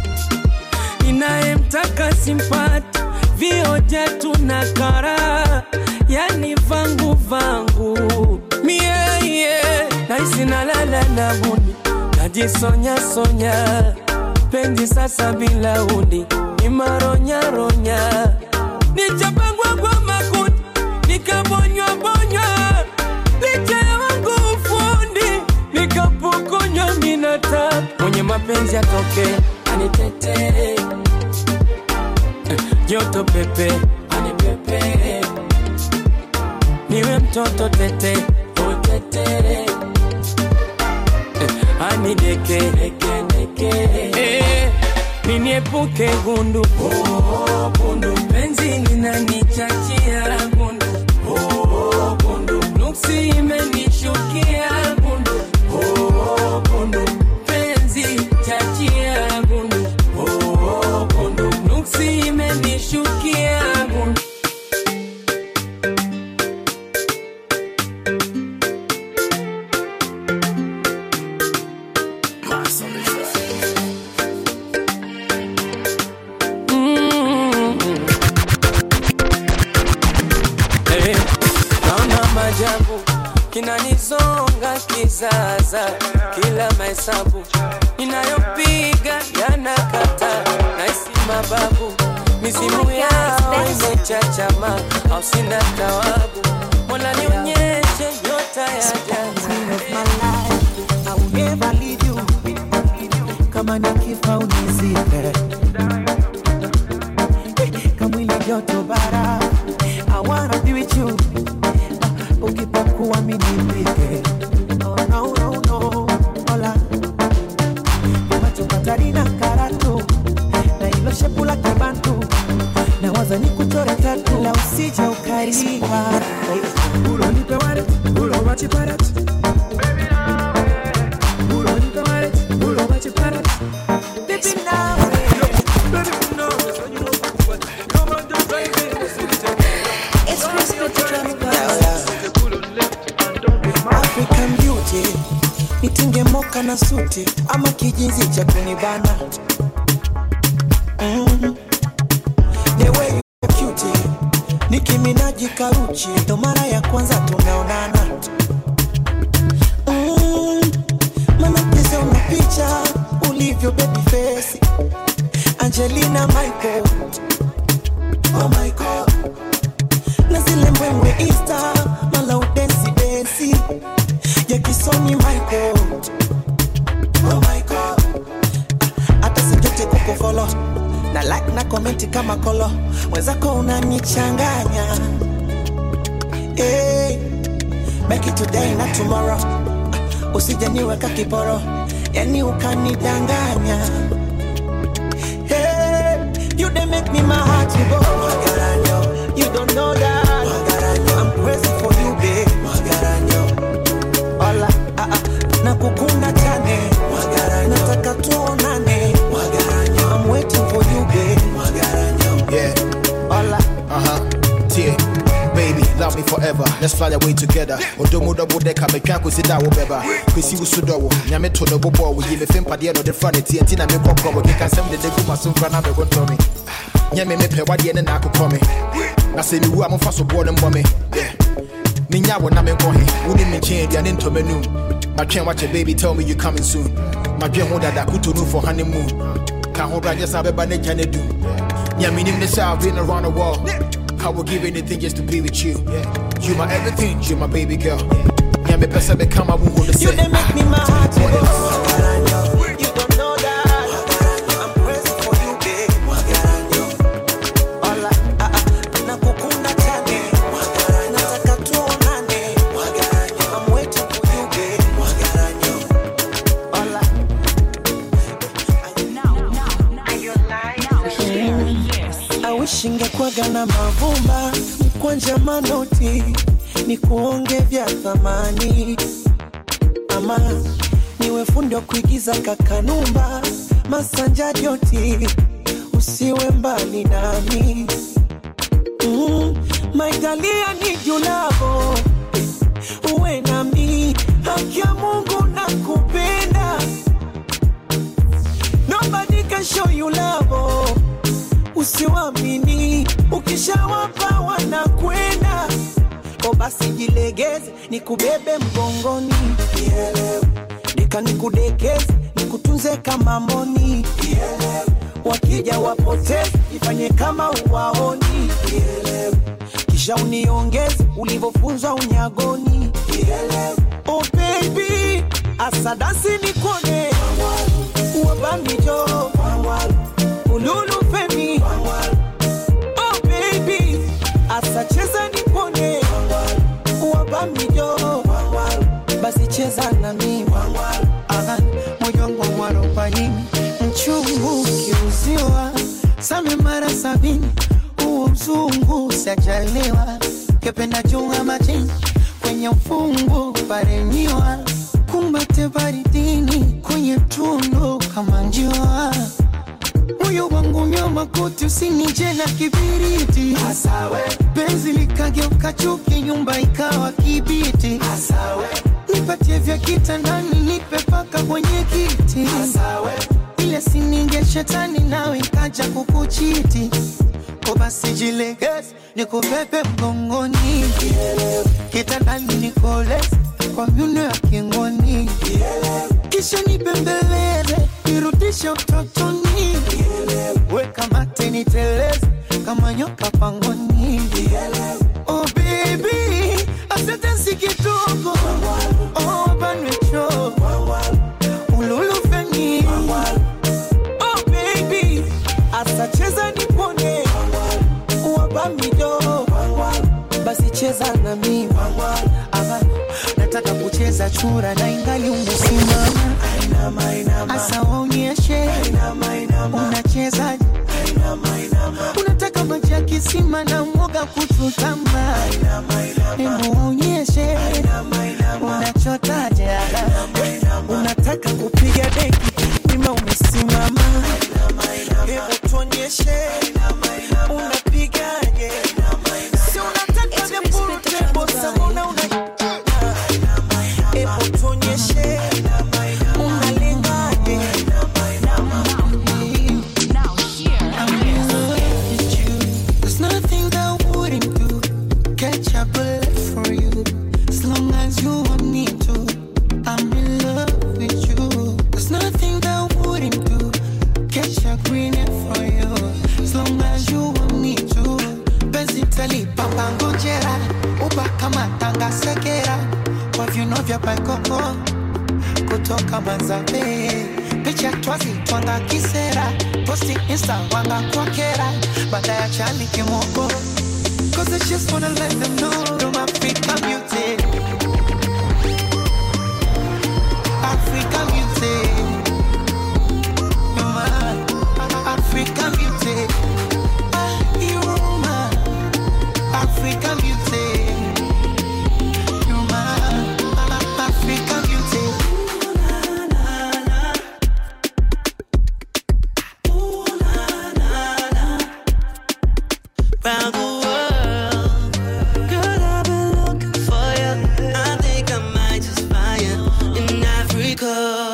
inayemtaka simpati, vioja tuna kara, yani vangu vangu mie yeah, naisi nalala na buni, najisonya sonya, penzi sasa bila uni, imaronyaronya, nichapangwa kwa makuti nikabonywa bonywa licha ya wangu ufundi nikapokonywa minata mwenye mapenzi atoke anitetee Eh, joto pepe anipepe niwe mtoto tete utetere Eh, anideke deke deke Eh, niniepuke gundu oh, gundu penzi linanichachia gundu oh, gundu nuksi imenishukia gundu oh, gundu penzi chachia gundu oh, gundu nuksi imenishukia gundu Mm. Eh, naona majabu kinanizonga kizaza, kila mahesabu inayopiga yanakata, naisi mababu mizimu yao imechachama, au sina tawabu, mola nionyeshe nyota ya Queen of my life, I will never leave you. Kama nikifa unizike, kamwili joto bara. I wanna be with you. Ukipakuwa mimi nipike. Oh no no no, hola. Macho Katarina Karatu na ilo shepu la kibantu na waza ni kuchore tatu la usije ukariwa Ulo nipe waret, ulo wachi parat. Ulo nipe waret, ulo wachi parat. Baby now, It's Crispy African beauty nitinge moka na suti ama kijinzi cha kunibana mm. The way you are cute nikiminaji karuchi ndo mara ya kwanza tumeonana mm. Mana pesa una picha ulivyo baby face Angelina Michael Oh my God na zile mbwembwe Insta mala udensi densi ya kisoni Michael Oh my God hata sijote kukufolo na like na komenti kama kolo mwenzako unanichanganya hey, make it today na tomorrow usije niweka kiporo yani ukanidanganya hey, you dey make me my heart to go Magaranyo, you don't know that Magaranyo, I'm crazy for you babe Magaranyo, Ola, ah, ah, nakukunda chane Magaranyo, nataka tuonane Magaranyo, I'm waiting for you babe Magaranyo, Yeah. Ola, Uh huh. Tie. Baby, love me forever. Let's fly away together. Odomo double decker, me can't consider whatever. Kwesi usudo wo. Nyame to no bobo wo yime fem pade no de front tie ntina me kokko wo kika sem de de guma so fra na be go to me. Nyame me pe wade ne na akokɔ me. Na se mi wu a momfa so bo ne mbɔ me. Yeah. Minya wo na me nkɔ he. Woni me nkyɛn aduane ntɔ m'anum. Matwɛn wakyɛ baby tell me you coming soon. Madwɛn ho dada kuto no for honeymoon. Ka ho bra just abɛba ne gya ne du. Yeah, me name the I've been around the world. I would give anything just to be with you. You my everything, you my baby girl. Yeah, me pesa be come, I won't hold the you set. dey make me my heart to go Magaranyo, you don't know that I'm crazy for you babe Magaranyo, ushingekwaga na mavumba mkwanja manoti ni kuonge vya thamani ama niwe fundi wa kuigiza kakanumba masanja joti usiwe mbali nami mm, maitalia ni julavo uwe nami haki ya mungu na kupenda nobody can show you love usiwamini ukishawapa wanakwenda o basi jilegeze nikubebe mgongoni Nielewe. deka nikudekeze nikutunze kama mboni Nielewe. wakija wapoteze ifanye kama uwaoni Nielewe. kisha uniongeze ulivyofunzwa unyagoni Nielewe. oh baby asadasi nikone wabamijo ululu femi oh baby asacheza nipone wabamijo basi cheza na mimi Aha, moyo wangu mwarobaini mchungu ukiuziwa same mara sabini huo mzungu sajaliwa kependa chunga majini kwenye ufungu paremiwa kumbate baridini kwenye tundu kama njiwa moyo wangu nyoma koti usinije na kibiriti Asawe. penzi likageuka chuki nyumba ikawa kibiti Asawe. nipatie vya kitandani nipe paka kwenye kiti Asawe. ile sininge shetani nawe ikaja kukuchiti ko basi jilegeze nikubebe mgongoni kitandani nikoleze kwa myuno ya kingoni kisha nibembeleze nirudishe utotoni weka mate niteleze kama nyoka pangoni oh baby asante si kidogo oh banwecho ululufeni oh baby asacheza nipone wabamijo basi cheza na mimi Ama, nataka kucheza chura na ingali umesimama asa waonyeshe unachezaje unataka maji ya kisima na mwoga kuchutama hebu waonyeshe unachotaje unataka kupiga deki ima umesimama hebu tuonyeshe unapigaje si unataka vya burutebo sabona una hebu tuonyeshe unalengaje There's nothing that I wouldn't do. Catch a bullet for you. As long as you want me to. I'm in love with you. There's nothing that I wouldn't do. Catch a green for you. As long as you want me to. Penzi papa ngojera. Uba kama tanga sekera. Kwa viuno vya paikoko. Kutoka Manzabe. Picha twazi twanga kisera. Posti insta wanga kwa kera. Baada ya chali kimoko. Cause I just wanna let them know I'm Africa music. Africa music. You're my Africa music. Ah, you're my Africa music. You're my Africa music. round the world. Girl, I've been looking for you. I think I might just find you in Africa.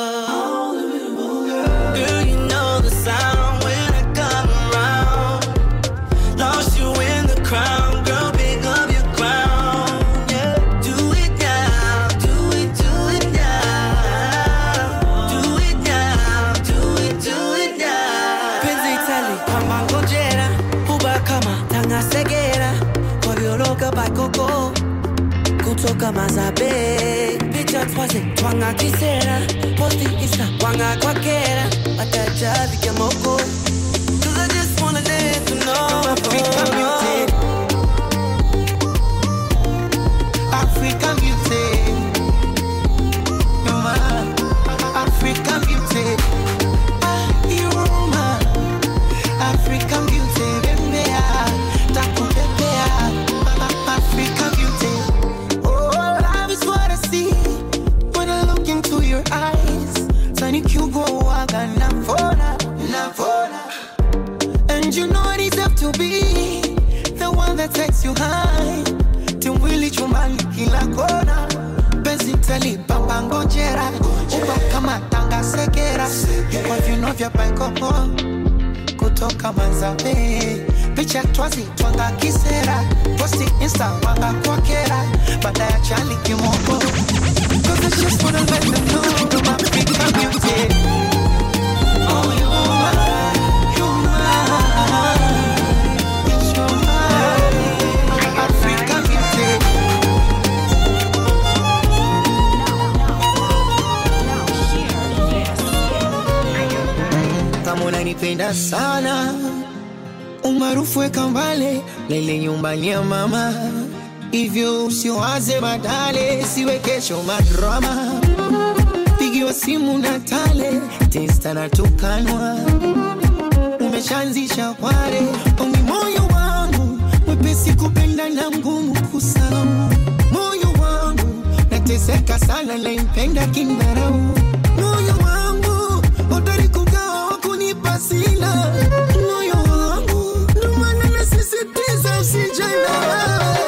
Girl, you know the sound when I come around. Lost you in the crowd, girl, pick up your crown. Yeah, do it now, do it, do it now. Do it now, do it, do it now. Penzi tali kama ngojera, huba kama tanga segera, kwa vioroka bakoko, kutoka mazabe. Picha twaze twanga kisera, posti insta wanga kwa kera, watajavi kemoko. Cause I just wanna let you know Africa music. Africa music. You're my Africa music. Ah, you're my Africa music. Bembea. takupepea Ma- Africa beauty. Oh, love is what I see when I look into your eyes. Tani kugoaga navona, navona. And you know I deserve to be the one that takes you high. Timwili chumbani kila kona. Penzi talipamba ngojera. Uba kama tanga sekera. Kwa vino vya paikopo kutoka Manzabe. Picha twazi twanga kisera. Posti insta wanga kwa kera. Baada ya chali kimoko. Cause I just wanna let them know I'm African beauty. Oh, you are, you are. It's your mind, African beauty. kama unanipenda sana umaarufu weka mbale lele nyumbani ya mama hivyo usiwaze badale siwe kesho madrama pigiwa simu na tale testa na tukanwa umeshaanzisha kware ongi moyo wangu mwepesi kupenda na mgumu kusahau moyo wangu nateseka sana naimpenda kindharau moyo wangu hodari kugawa wakunipa sina moyo wangu ndomana nasisitiza usijana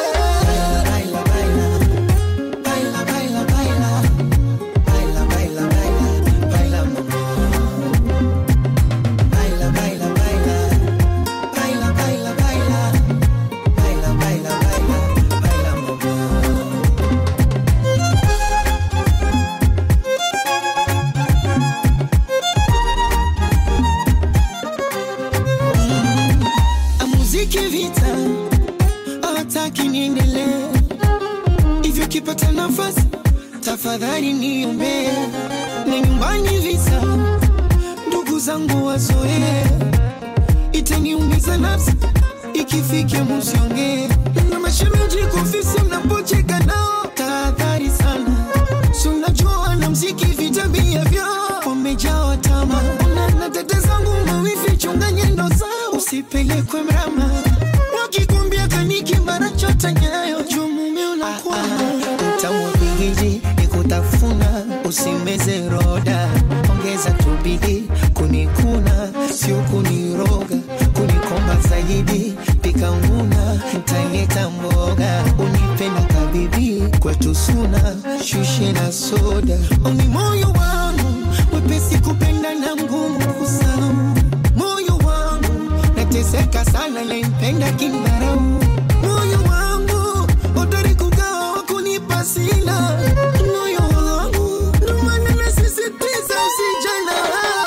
muziki vita hawataki niendelee hivyo kipata nafasi tafadhali niombee na nyumbani visa ndugu zangu wazoee itaniumiza nafsi ikifika musiongee na mashemeji kofisi mnapocheka nao tahadhari sana si unajua na mziki vitabia vyao wamejawa tama na, na dada zangu mawifi chunga nyendo zao usipelekwe mrama wakikwambia kaniki mara chota nyayo juu mume unakuwa tamwapigiji nikutafuna usimeze roda ongeza tubidi kunikuna sio kuniroga kunikomba zaidi pika nguna ntaleta mboga unipenda kabibi kwetu suna shushe na soda oni moyo wangu mwepesi kupenda na mgumu kusahau moyo wangu nateseka sana naimpenda kindharau moyo wangu hodari kugawa wakunipa sina moyo wangu ndomana nasisitiza usijana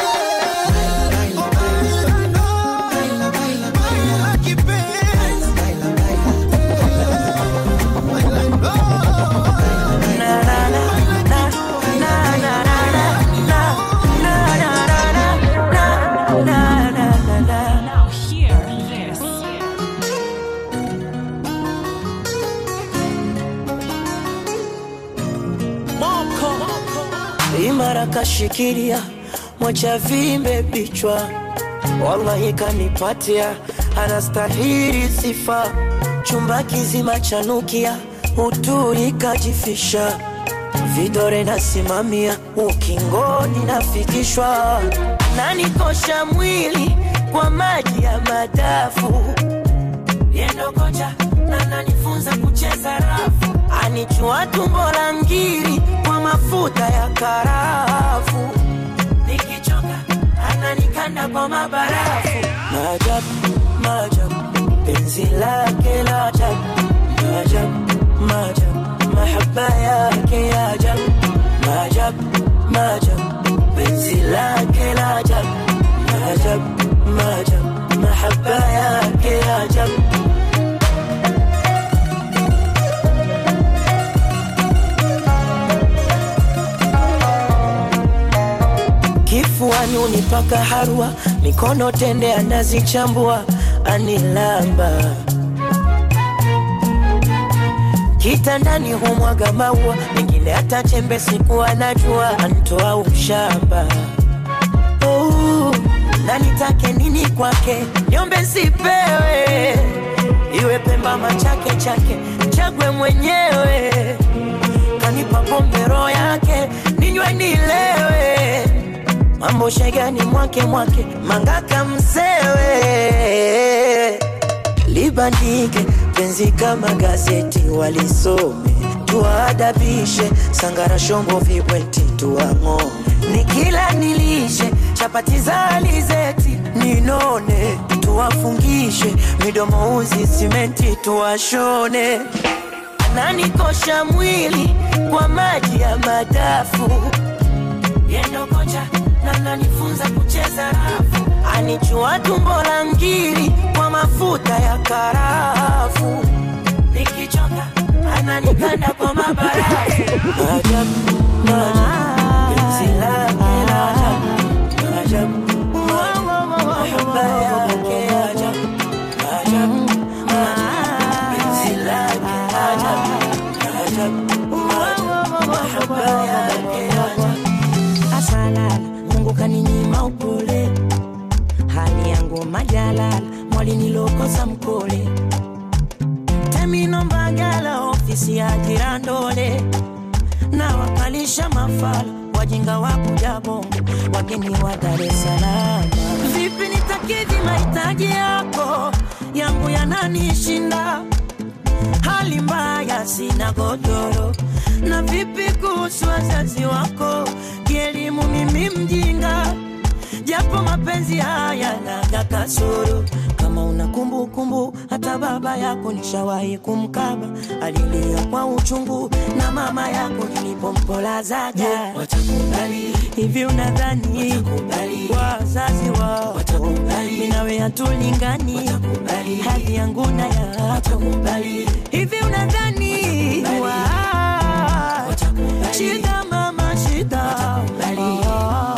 imara kashikilia mwacha vimbe bichwa wallahi kanipatia anastahili sifa chumba kizima chanukia uturi kajifisha vidore nasimamia ukingoni nafikishwa nanikosha mwili kwa maji ya madafu yendo kocha na nanifunza kucheza rafu anichua tumbo la ngiri kwa mafuta ya karafu nikichoka ananikanda kwa mabarafu maajabu maajabu penzi lake la ajabu maajabu maajabu mahaba yake ya ajabu maajabu maajabu penzi lake la ajabu maajabu maajabu mahaba yake ya ajabu kifuani unipaka harwa mikono tende anazichambua anilamba kitandani humwaga maua mengine hata chembe siku anajua antoa ushamba oh, na nitake nini kwake nyombe sipewe kama chake chake chagwe mwenyewe kanipa pombe roho yake ninywe nilewe mambo shegani mwake mwake mangaka msewe libandike penzi kama gazeti walisome tuwaadabishe sangara shombo vibweti tuwang'ome nikila nilishe chapati za alizeti ninone tuwafungishe midomo uzi simenti tuwashone ananikosha mwili kwa maji ya madafu yendo kocha na nanifunza kucheza rafu anichua tumbo la ngiri kwa mafuta ya karafu nikichoka ananikanda kwa mabarafu maajabu maajabu penzi lake la ajabu maajabu mahaba yake ajabu maajabu maajabu penzi lake ajabu maajabu mahaba yake ajabu asalala mungu kaninyima upole hali yangu majalala mwalinilokosa mkole temino mbagala ofisi ya jirandole na wakalisha mafala wajinga wa kuja bongo wageni wa dar es salaam vipi nitakidhi mahitaji yako yangu yananishinda hali mbaya sina godoro na vipi kuhusu wazazi wako kielimu mimi mjinga japo mapenzi haya naga kasoro kama una kumbukumbu hata baba yako nishawahi kumkaba alilia kwa uchungu na mama yako nilipompolazaga watakubali hivi unadhani wazazi wao minawe hatulingani hali yangu na yako hivi unadhani wa- shida mama shida Ah.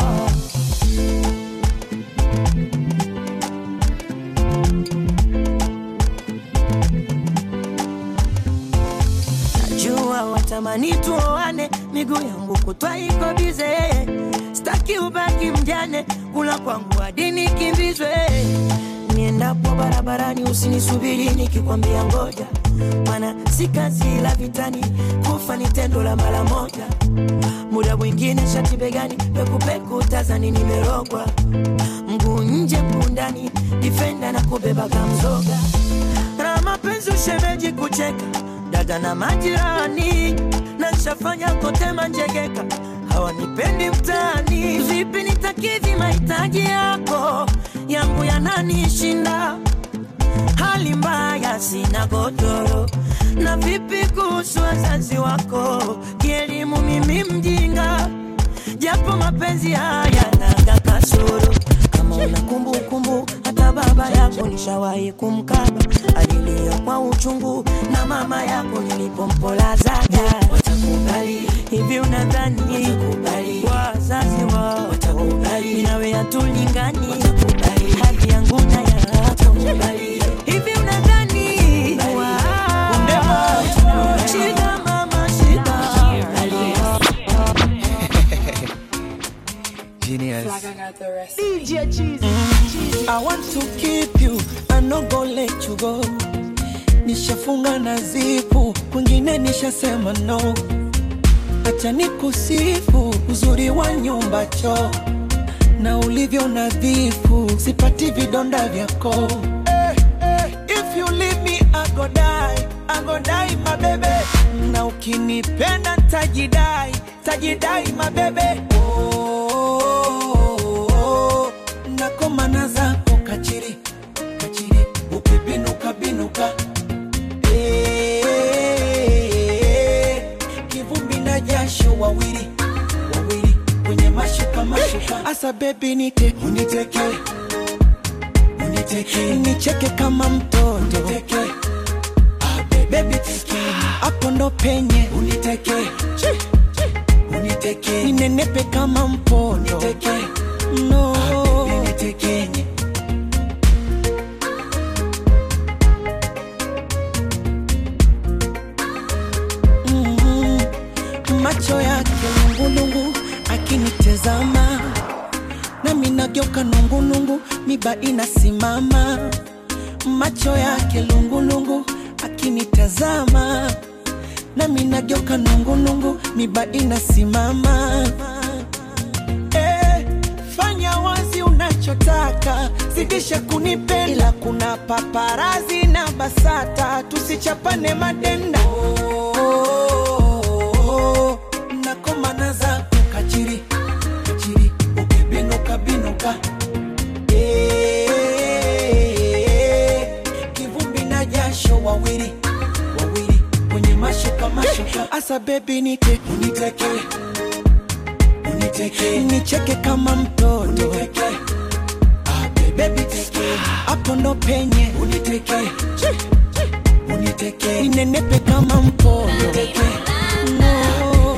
najua watamani tuoane miguu yangu kutwa iko bize staki ubaki mjane kula kwangu hadi nikimbizwe niendapo barabarani usinisubiri nikikwambia ngoja mana si kazi la vitani kufa ni tendo la mara moja muda mwingine shati begani pekupeku tazani nimerogwa mguu nje mguu ndani difenda na kubeba kamzoga na mapenzi ushemeji kucheka dada na majirani na nshafanya kote manjegeka hawanipendi mtaani vipi nitakidhi mahitaji yako yangu yananishinda hali mbaya sina godoro na vipi kuhusu wazazi wako kielimu mimi mjinga japo mapenzi haya naga kasoro kama una kumbukumbu hata baba yako nishawahi kumkaba alilia kwa uchungu na mama yako nilipompolazaga watakubali hivi unadhani wazazi wao minawe hatulingani hadi yangu na yako hivi unadhani wa- shida mama shida Genius. DJ I want to keep you, I no go let you go. Nishafunga na zipu, kwingine nishasema no. Acha nikusifu uzuri wa nyumba choo na ulivyo nadhifu, sipati vidonda vyako. Eh, eh, If you leave me, I go die, I go die my baby. Na ukinipenda tajidai, tajidai my baby. Oh, oh, oh, nakomana zako kachiri kachiri ukibinuka binuka Eh, kivumbi na jasho wawili wawili kwenye mashuka mashuka asa bebi nite uniteke uniteke nicheke kama mtoto uniteke bebi teke hapo ndo penye uniteke uniteke ninenepe kama mpondo uniteke no unitekenye mm macho yake lungulungu akinitezama nami nageuka nungulungu miba inasimama macho yake lungulungu ukinitazama nami nageuka nungunungu miba inasimama eh, fanya wazi unachotaka zidisha kunipenda ila kuna paparazi na basata tusichapane madenda oh, nakomana za kachiri kachiri ukibinuka binuka Eh, kivumbi na jasho wawili wawili kwenye mashuka mashuka asa bebi nite uniteke uniteke nicheke kama mtoto uniteke bebi teke hapo ndo penye uniteke uniteke ninenepe kama mpondo uniteke no.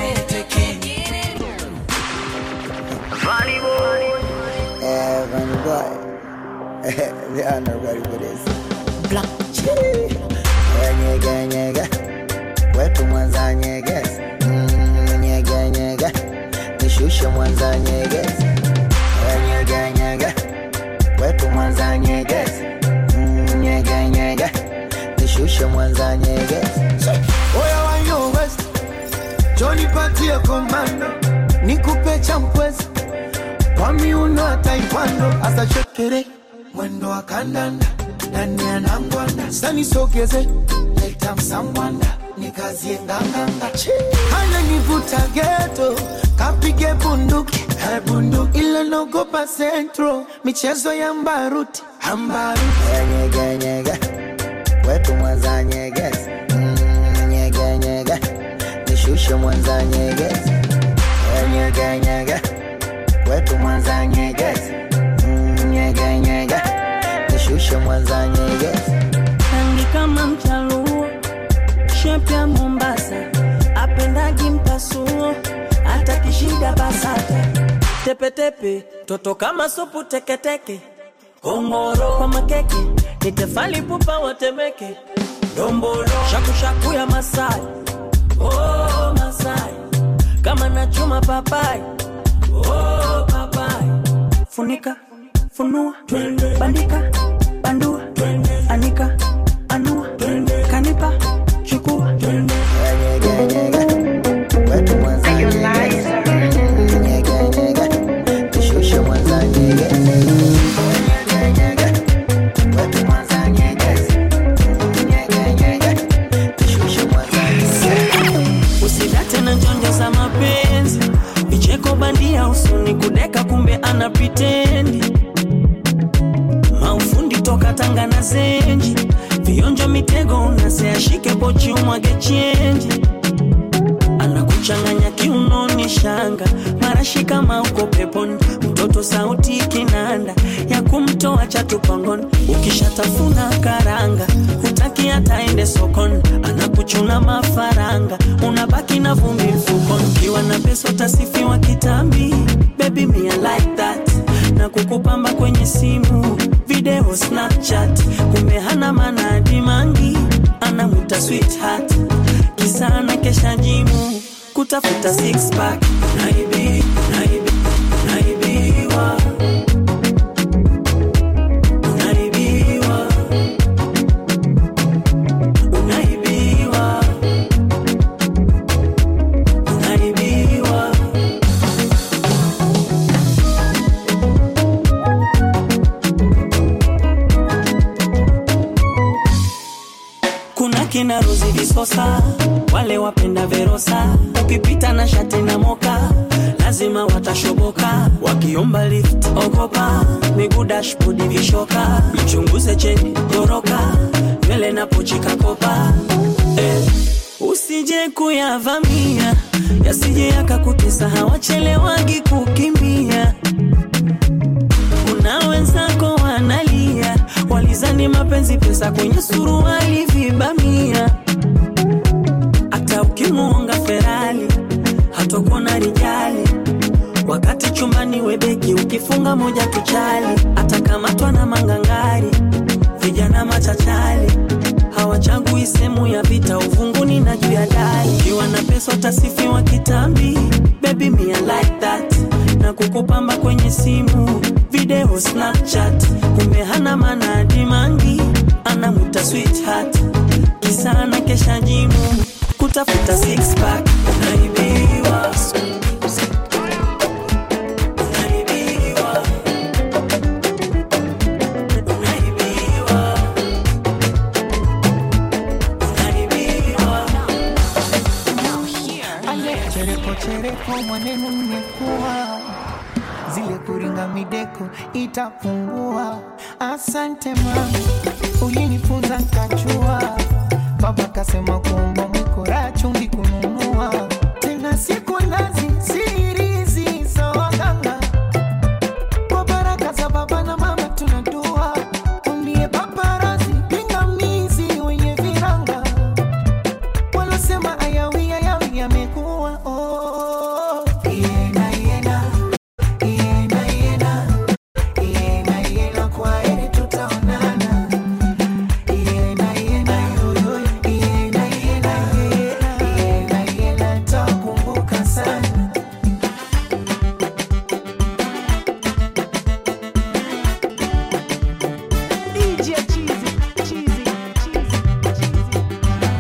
Yeah, funny boy. they are not ready for this. Black Nyege nyege, wetu mwanza nyegezi. Mm, Nyege nyege, nishushe mwanza nyegezi. Nyege nyege, wetu mwanza nyegezi. Mm, Nyege nyege, nishushe mwanza nyegezi. Oya wa yo West, Johnny patie komando, nikupe champwezi kwa miuno ya taekwondo, asa shekere mwendo wa kandanda ndani ya nangwanda, sani sogeze leta msangwanda nikazie nganganga, hana nivuta geto kapige bunduki eh, bunduki ila nogopa centro michezo ya mbaruti ambaruti Nyege nyege, wetu mwanza nyegezi. Mm, Nyege nyege, nishushe mwanza nyegezi. Nyege nyege, wetu mwanza nyegezi. Mm, Nyege nyege, nishushe mwanza nyegezi. rangi kama mchaluo shepu ya mombasa apendagi mpasuo hata kishida basata tepetepe toto kama supu teketeke kongoro kwa makeke ni tefali pupa watemeke dombolo shakushaku ya masai oh, masai kama nachuma papai oh, papai funika funua bandika bandua anika anua kanipa chukua Wetu mwanza nyegezi. Mm, Nyege nyege, nishushe mwanza nyegezi. Nyege nyege, wetu mwanza nyegezi. Mm, Nyege nyege, nishushe mwanza nyegezi. usidate na njonjo za mapenzi vicheko bandia usuni kudeka kumbe ana pitendi maufundi toka tanga na zenji vionjo mitego unaseashike pochi umwage chenji anakuchanganya kiunoni shanga marashi kama uko peponi mtoto sauti kinanda ya kumtoa chatupangoni ukishatafuna karanga hutaki hataende sokoni anakuchuna mafaranga unabaki na vumbi mfukoni ukiwa na pesa utasifiwa kitambi baby me I like that na kukupamba kwenye simu video snapchat kumbe hana manadi mangi anamuta sweetheart kisa na kesha jimu kutafuta six pack naibi naibi naibiwa unaibiwa unaibiwa unaibiwa kuna kina Rozi Visosa, wale wapenda Verosa, ukipita na shati na moka lazima watashoboka, wakiomba lift ogopa, miguu dashboard vishoka, mchunguze cheni goroka, nywele na pochi kakopa eh, usije kuyavamia yasije yakakutesa, hawachelewagi kukimbia kuna wenzako wanalia, walizani mapenzi pesa kwenye suruali vibamia. Hata ukimuonga Ferali hatokuona rijali, wakati chumbani webeki ukifunga moja tuchali, atakamatwa na mangangari, vijana machachali hawachagui sehemu ya vita, uvunguni na juu ya dari. Ukiwa na pesa utasifiwa kitambi, baby me I like that, na kukupamba kwenye simu video Snapchat, kumbe hana manadi mangi, anamuta sweetheart, kisa tafuta six pack unaibiwa chereko chereko mwanenu mmekuwa zile kuringa mideko itapungua asante mama ulinifunza nkachua baba kasema kuomba mwikora chumbi kununua tena siku nazi sirizi za waganga kwa baraka za baba na mama tunadua umbie paparazi pingamizi wenye viranga walosema ayawi ayawi yamekuwa oh. Iena, iena, iena, iena, iena, iena, kwa heri tutaonana. Iena, iena, yo, yo, iena, iena, iena, iena, iena, nitakumbuka sana. DJ Cheesy, Cheesy, Cheesy.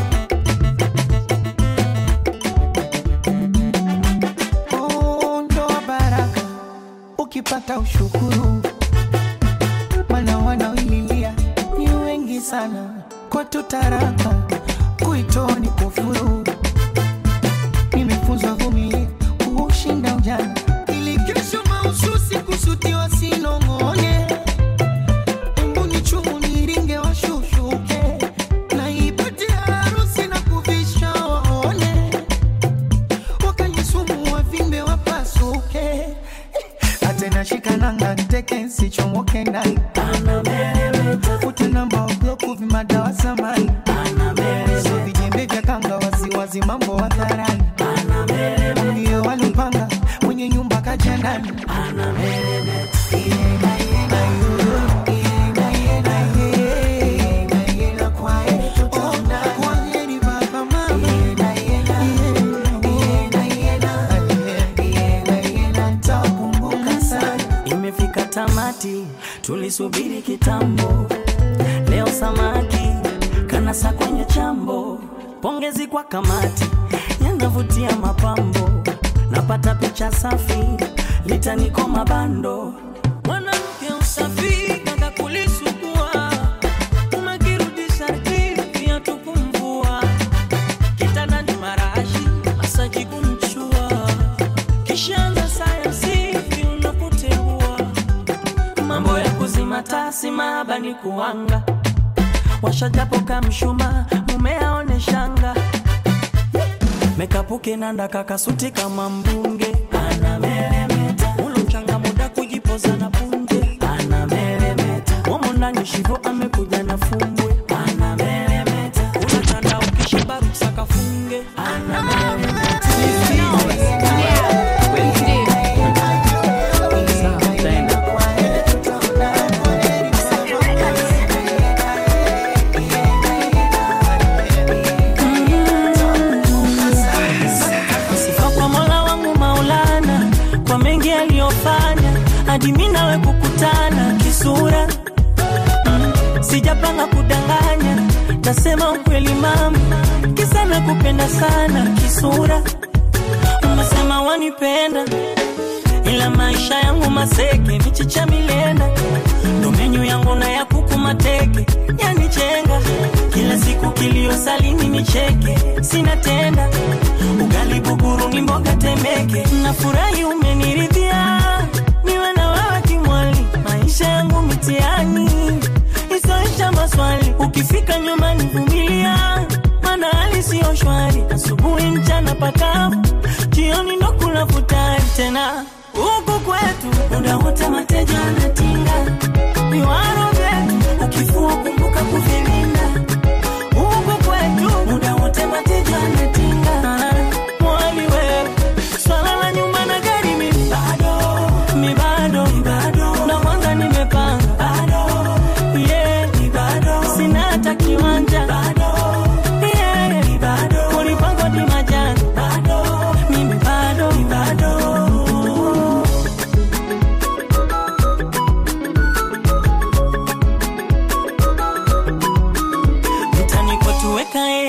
Oh, ndoa baraka ukipata ushukuru, mana wanaoililia ni wengi sana. Kwetu taraka kuitoa ni kufuru. Nimefunzwa vumilia kuushinda ujana, ili kesho mahususi kusutiwa sinong'one. Embu ni chumu niringe washushuke, na ipate harusi na kuvisha waone wakanisumu wavimbe wapasuke atena shikananga nteke nsichomoke ndani ute namba wabloku vimadawa samani so vijembe vya kanga waziwazi mambo hadharani ndiyo walupanga mwenye nyumba kaja ndani Kwaheri baba mama nitakumbuka sana imefika tamati tulisubiri kitambo leo samaki kanasa kwenye chambo pongezi kwa kamati yanavutia mapambo napata picha safi litaniko mabando mwanamke usafi kaka kulisugua umekirudisha rtini pia tukumvua kitandani marashi masaji kumchua kishaanza sayansi unapoteua mambo ya kuzima tasi mahaba ni kuanga washajapo kamshuma mume aone shanga mekapuke nanda kakasuti kama mbunge anameremeta ulo mchanga muda kujipoza na punje anameremeta momo ndani shivo amekuja na fumbwe anameremeta unatanda ukishiba ruksa kafunge anameremeta Sifa kwa Mola wangu Maulana kwa mengi aliyofanya hadi mimi nawe kukutana kisura. Mm, Sijapanga kudanganya, nasema ukweli mama, kisa nakupenda sana kisura. Umesema wanipenda ila maisha yangu maseke, michicha milenda, ndo menyu yangu na ya kuku mateke, yanichenga kila siku kilio salini nicheke, sina tenda ugali buguru ni mboga temeke, nafurahi umeniridhia, niwe na wewe kimwali, maisha yangu mitiani isoisha maswali, ukifika nyumbani vumilia, maana hali siyo shwari, asubuhi mchana pakavu, jioni ndo kula futari tena huku kwetu muda wote mateja anatinga viwaro vyetu ukifua kumbuka kuvilinda huku kwetu muda wote mateja anatinga mwali wewe swala la nyumba na gari mi bado mi bado na mwanga nimepanga bado yeah mi bado sina hata kiwanja bado yeah mi bado kulipangwa di majani bado mimi bado mi bado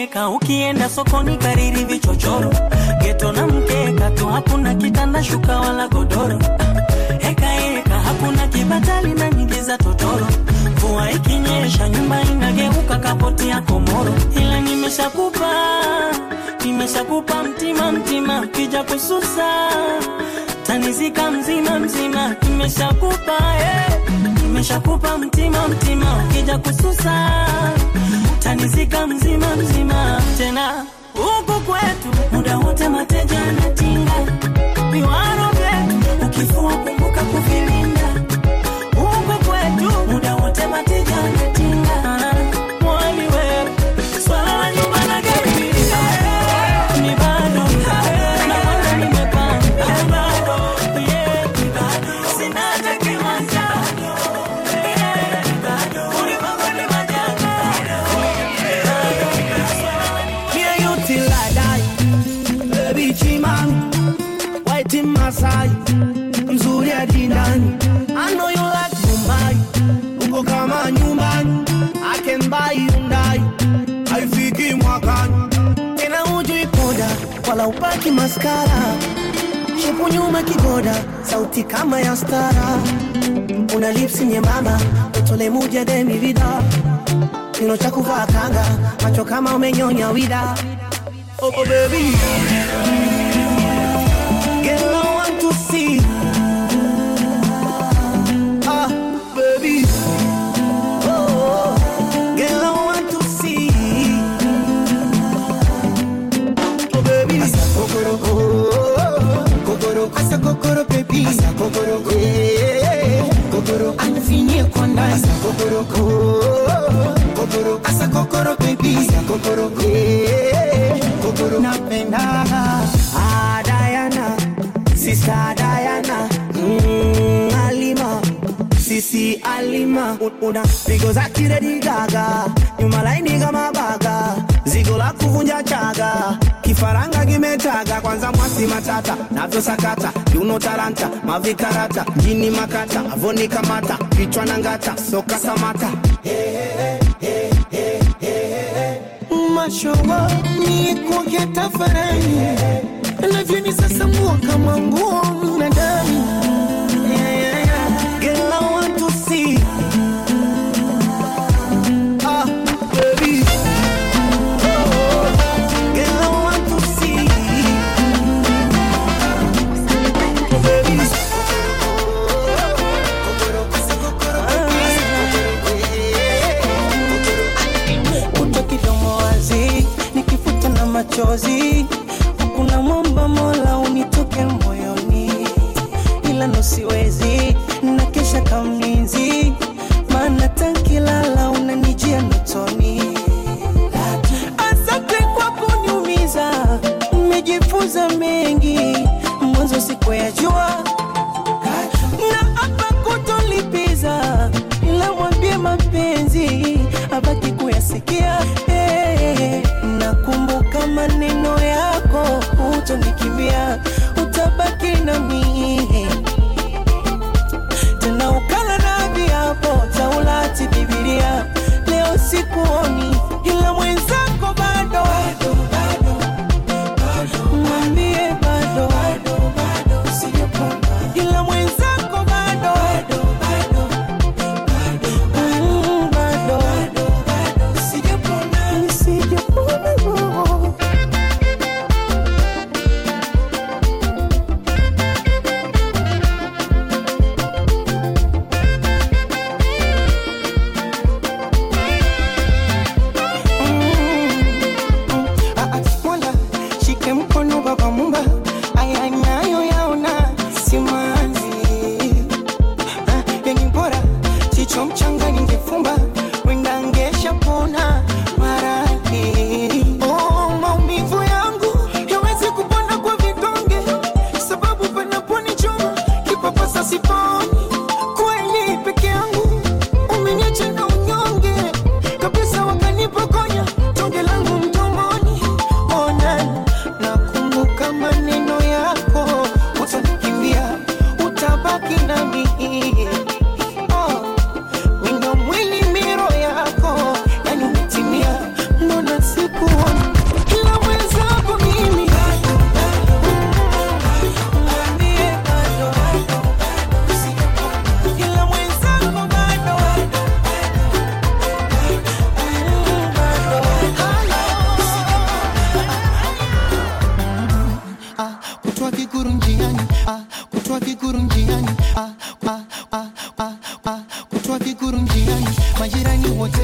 mkeka ukienda sokoni kariri vichochoro geto na mkeka tu hakuna kitanda shuka wala godoro heka heka hakuna kibatali na nyingi za totoro mvua ikinyesha nyumba inageuka kapoti ya komoro ila nimeshakupa nimeshakupa mtima mtima kija kususa tanizika mzima mzima nimeshakupa eh. nimeshakupa mtima mtima kija kususa tanizika mzima mzima tena huku kwetu muda wote mateja anatinga viwaro vyetu ukifua kumbuka kuvilinda huku kwetu muda wote mateja anatinga mwali wewe swala la nyumba na gari ni bado na wala nimepanga bado yeah, ni bado sina hata kiwanja yeah, ni bado ulimwengu ni majanga Me and you till I die. Baby Chimam, white in Masai, mzuri hadi ndani. I know you like Mumbai, uko kama nyumbani. I can buy Hyundai, haifiki mwakani. Tena hujui poda, wala upaki maskara. Shepu nyuma kigoda, sauti kama ya stara. Una lips nyembamba, utole muja demi vida kino cha kuvaa kanga, macho kama umenyonya wida. Oh, oh baby, girl I want to see. Ah, baby, oh, oh, girl I want to see. Oh baby, asa kokoro, oh, oh, kokoro, asa kokoro baby, asa kokoro, eh, kokoro, anifinyie kwa ndani, asa kokoro, oh, kokoro, asa kokoro baby, asa kokoro, eh, kokoro, napenda ah Diana, sister Diana, mm, Alima. Sisi Alima Un- una pigo za kiredi gaga nyuma laini kama baga zigo la kuvunja chaga kifaranga kimetaga kwanza mwasi matata navyo sakata kiuno taranta mavikarata jini makata avoni kamata kichwa na ngata soka samata mashowa ni kuongea tafarani lavyoni sasa mua kama nguo mnadani Yeah, yeah, yeah. Girl, I want to see. Ah, baby. Oh, girl, I want to see. Oh, baby. kuto kidomo wazi nikifuta na machozi hakuna mwamba mola unitoke moyoni ila nosiwezi na kesha kamlinzi maana tankilala unanijia notoni asante kwa kuniumiza umejifunza mengi mwanzo sikuyajua na hapa kutolipiza ila mwambie mapenzi abaki kuyasikia hey, nakumbuka maneno yako utonikimbia utabaki nami tena ukala na viapo taulati bibilia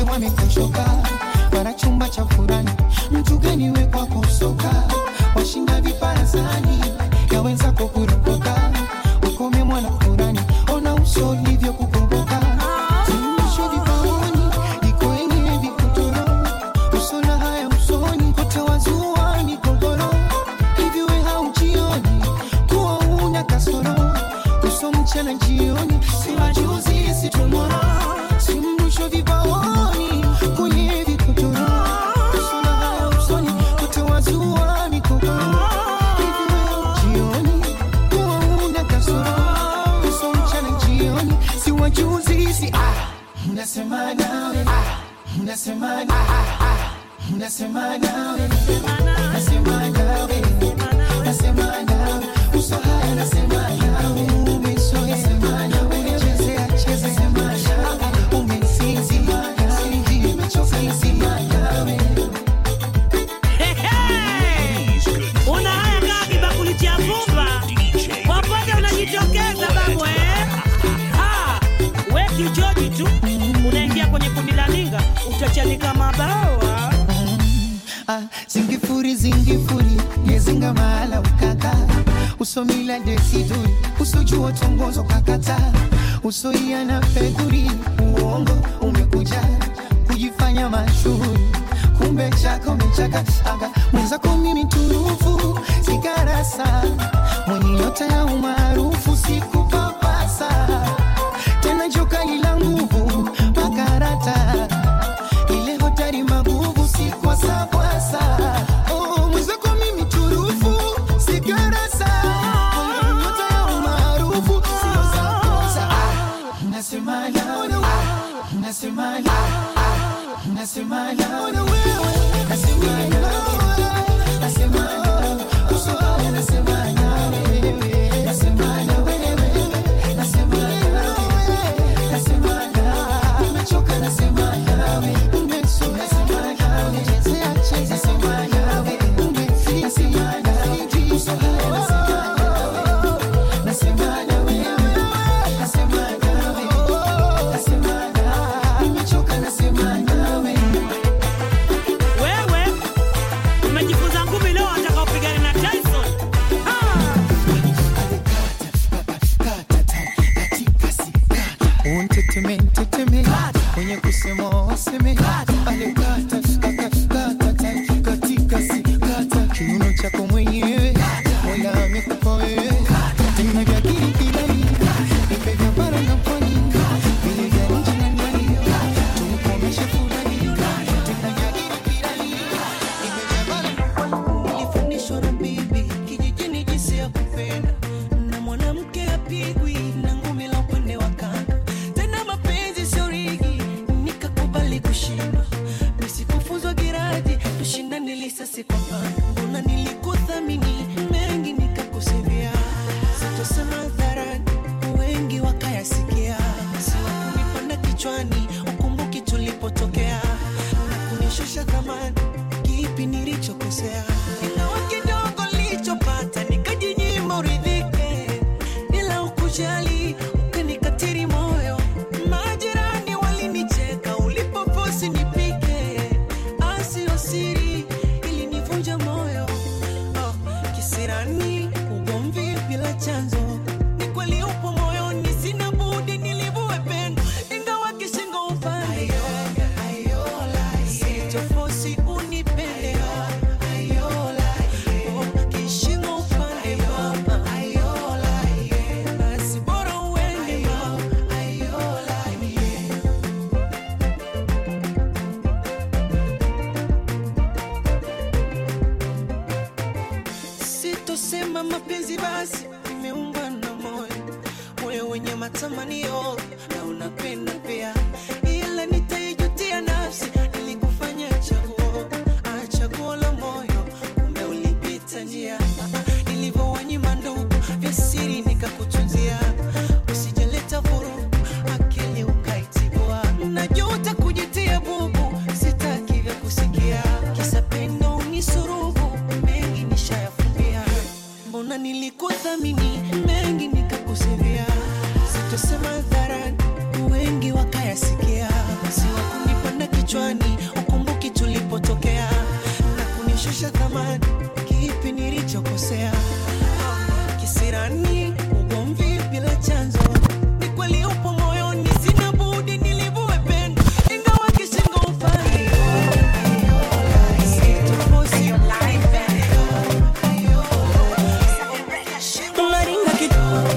wote wamekushoka para chumba cha furani mtu gani we kwako soka washinda viparasani ya wenzako kurokoka ukome mwana furani ona uso ulivyo kukomboka Tunyoshe vipaoni iko yenyewe vikutoro usona haya usoni kote wazua migogoro hivi we haujioni kuwa una kasoro uso mchana jioni si wajuzi si tomoro si mrusho vipaoni kwenye vikutoro usona haya usoni kote wazua migogoro hivi we haujioni kuwa una kasoro uso mchana jioni si wajuzi si ah Unasema nawe Unasema nawe Unasema nawe Unasema nawe Unasema nawe Uso haya nasema nawe Umesoea sema nawe Unachezea cheza sema nawe Umesinzi Nimechoka nasema nawe una haya kaa kibakuli cha vumba popote unajitokeza babu eh? Ah, we kijoji tu unaingia kwenye kundi la ninga utachanika mabawa Ah, zingifuri zingifuri yezinga mahala ukaka usomila desiduri usojua tongozo kakata usoia na fedhuri uongo umekuja kujifanya mashuhuri kumbe chako mechaka aga mwenzako mimi turufu sigarasa mwenye nyota ya umaarufu sikupapasa tena jokali la nguvu makarata ile hotari maguvu si kwa sakwasa oh, mwenzako mimi turufu sigarasa mwenye nyota ya umaarufu sio sakosa ah, unasema nawe ah, unasema nawe ah, unasema nawe nasema nawe nasema nawe uso haya nasema nawe nasema nawe nasema nawe nasema nawe nimechoka nasema nawe umesoka nasema nawe chezea cheza nasema nawe umefika nasema nawe uso haya nasema nawe nasema nawe nasema nawe nasema nawe nimechoka nasema nawe wewe umejifunza ngumi leo wataka upigane na Tyson unteteme nteteme mwenye kusema waseme ale kata kata kata kata katika si kata kiuno chako mwenyewe mola amekupa wewe tena vya kirikirani nipe vya bara na pwani vile vya nchi na ndani tumkomeshe fulani tena vya kirikirani nipe vya bara na pwani nilifundishwa na bibi kijijini jinsi ya kupenda na mwanamke apigwi na ngumi la upande wa kando tena mapenzi sio rigi nikakubali kushindwa nisikufuzwa giraji tushindane lisasi kwa pando mbona nilikuthamini mengi nikakusivia sitosema hadharani wengi wakayasikia siwakunipanda kichwani ukumbuki tulipotokea na kunishusha thamani kipi nilichokosea ingawa kidogo nilichopata nikajinyima uridhike ila ukujali ukanikatiri moyo majirani walinicheka ulipoposi nipike asio siri ilinivunja moyo oh, kisirani ugomvi bila chanzo ni kweli upo moyoni sina budi nilivue pendo ingawa kishingo upande sichofosi unipende Oh, kishingo upande mama basi bora uende sitosema mapenzi basi imeumba na moyo moyo wenye matamanio na unapenda pia ila nitaijutia nafsi nilikufanya chaguo ah, chaguo la moyo kumbe ulipita njia nilivyowanyima ndugu vya siri nikakutunzia usijaleta vurugu akili ukaitibua najuta kujitia bubu sitaki vya kusikia kisa pendo unisurubu mengi nishayafumbia mbona nilikuthamini mengi nikakusivia sitosema hadharani wengi wakaya kichwani ukumbuki tulipotokea na kunishusha thamani kipi nilichokosea kisirani ugomvi bila chanzo ni kweli upo moyoni sina budi nilivue pendo ingawa kishingo upande unaringa kitu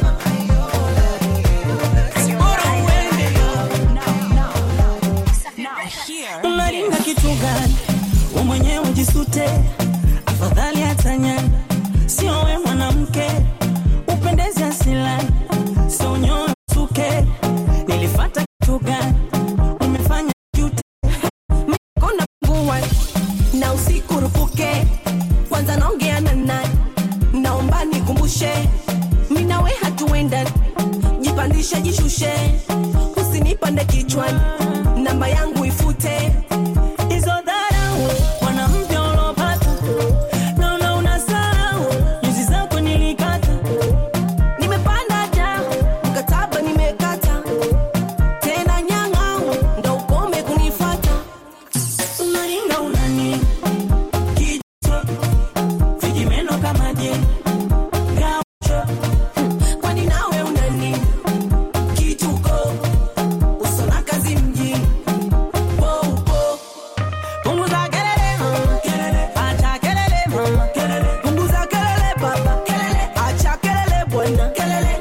unaringa kitu gani we mwenyewe jisute afadhali hatanyani sio we mwanamke upendezi asilani sio nyoyo suke nilifata kitu gani umefanya jute kona pungua na usiku rupuke kwanza naongea na nani naomba nikumbushe minawe hatuenda jipandishe jishushe usinipande kichwani namba yangu ifute hizo dharau mwanamke ulopata naona unasahau nyuzi zako nilikata nimepanda ja mkataba nimekata tena nyang'au ndo ukome kunifata unaringa unani kichwa vijimeno kama je gaucho kwani nawe unani kituko usona kazi mjini poupo punguza kelele mama kelele acha kelele mama kelele punguza kelele baba kelele acha kelele bwana kelele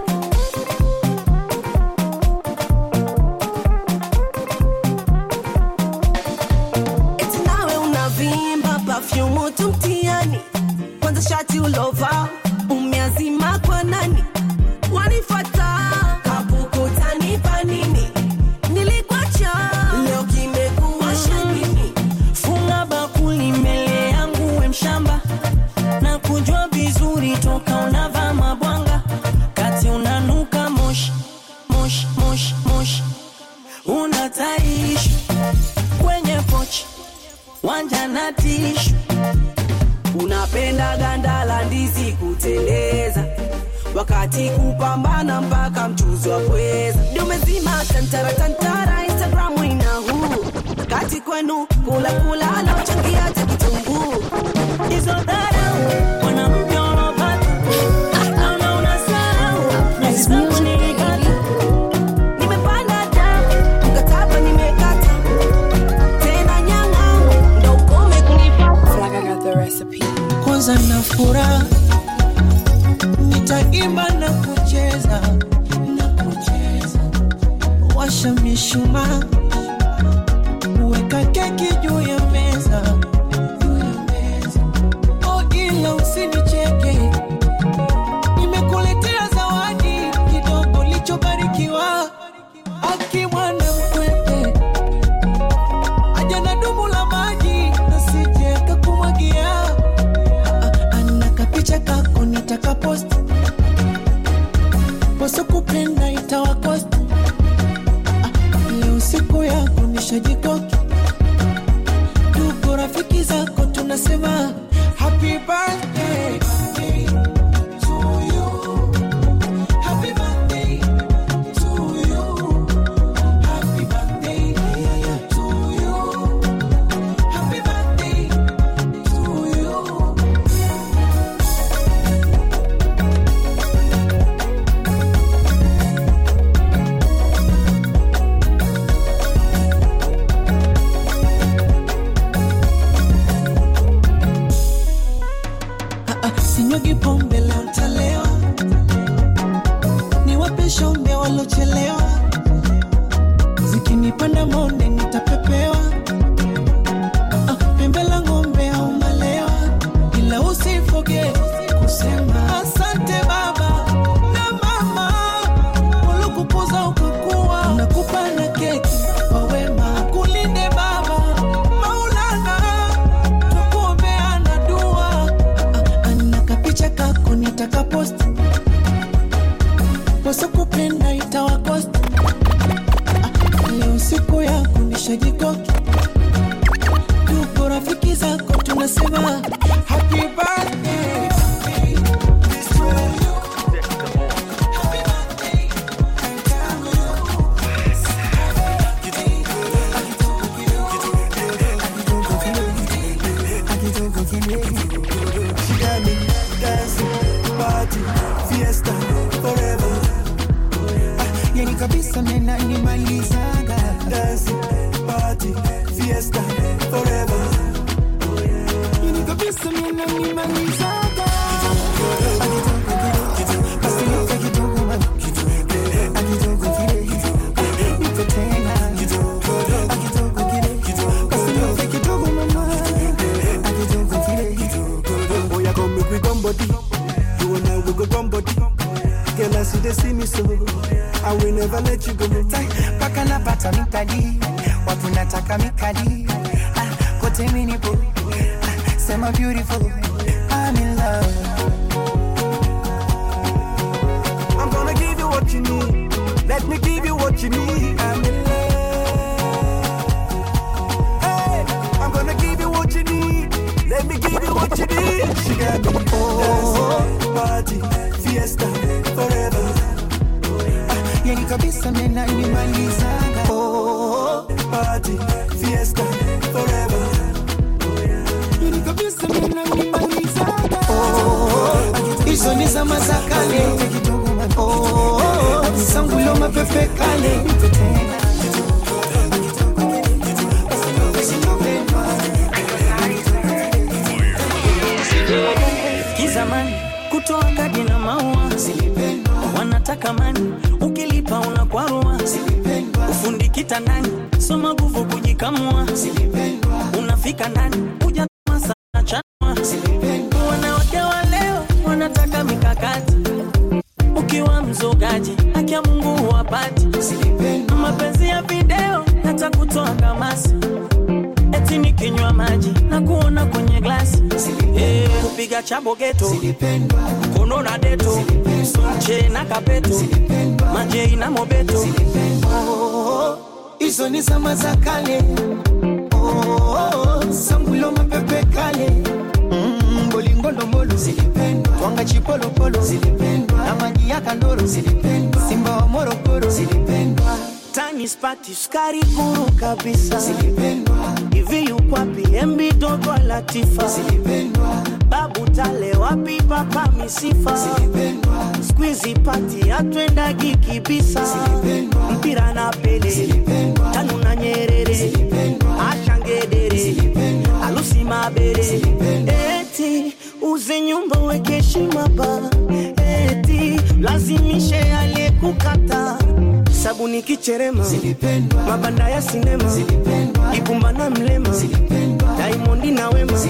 eti nawe unavimba pafyumu tu mtiani kwanza shati ulova umeazima kwa nani wanifata kapukutanipa nini nilikwacha leo kimekuwa shanini funga bakuli mbele yangu we mshamba na kujua vizuri toka unavaa mabwanga kati unanuka moshi moshi moshi moshi unataishi kwenye pochi wanja na tishu unapenda ganda la ndizi kuteleza wakati kupambana mpaka mchuzi wa pweza ndio umezima tantara tantara instagramu ina huu kati kwenu kula kula laochangia hata kitunguu hizo dharau mwanamke ulopata naona unasahau nyuzi zako nilikata nimepanda da mkataba nimekata tena nyang'au ndo ukome kunifata kwanza na furaha nitaimba na kucheza na kucheza washa mishumaa weka keki juu ya meza juu ya meza. oh ila usinicheke nimekuletea zawadi kidogo lichobarikiwa akimwana mkwete aja na dumu la maji nasije akakumwagia ana kapicha kako nitaka post wasokupenda itawakost leo siku yako nishajikoki ndugu rafiki zako tunasema happy birthday to you. Happy birthday to you. Happy birthday to you. Happy birthday to you. Ah, ah, sinyugi pombe leo ntalewa niwape shombe walochelewa zikinipanda monde nitapepewa Ah, ah, pembe la ng'ombe au malewa ila usifoge kusema asante baba na mama waliokukuza ukakuwa nakupa na keki kwa wema kulinde baba maulana tukuombeana dua ana kapicha kako nitaka post wasokupenda itawakost leo siku yako nishajikoki tuko rafiki zako tunasema happy birthday menanimalizaga dancing party fiesta forever ini kabisa menanimalizaga Oh, yeah, come make we come body. You and I we go come body. Girl, I see they see me so. I will never let you go. paka napata mikali watu nataka mikali ah, kote minipo ah, sema beautiful I'm in love I'm gonna give you what you need. Let me give you what you need. I'm in love. Hey, I'm gonna give you what you need. Let me give you what you need. She got me dancing, party, fiesta, forever. yani kabisa menanimalizaga Oh, party, fiesta, forever. yani kabisa menanimalizaga hizo ni zama za kale Oh, sangulo mapepe kale kizamani kutoa kadi na maua wanataka mani ukilipa unakwarua ufundi kitandani soma nguvu kujikamua unafika ndani uja sana chanua wanawake wa leo wanataka mikakati ukiwa mzogaji haki ya mungu huwapati mapenzi ya video yatakutoa kamasi eti nikinywa maji na kuona kwenye glasi Eh, kupiga chabo geto kono na deto che na kapeto majei na mobeto hizo ni zama za kale Oh, sangulo mapepe kale Mm, bolingolomolo twanga chipolopolo na maji ya kandoro simba wa morogoro tani spati sukari kuru kabisa hivi yukwapi embi dogo latifa babu tale wapi papa misifa skwizi pati atwendagi kibisa mpira na pele tanu na nyerere ashangedere alusi mabere eti uze nyumba weke heshima ba eti lazimishe aliyekukata sabuni kicherema mabanda ya sinema ibumba na mlema daimondi na wema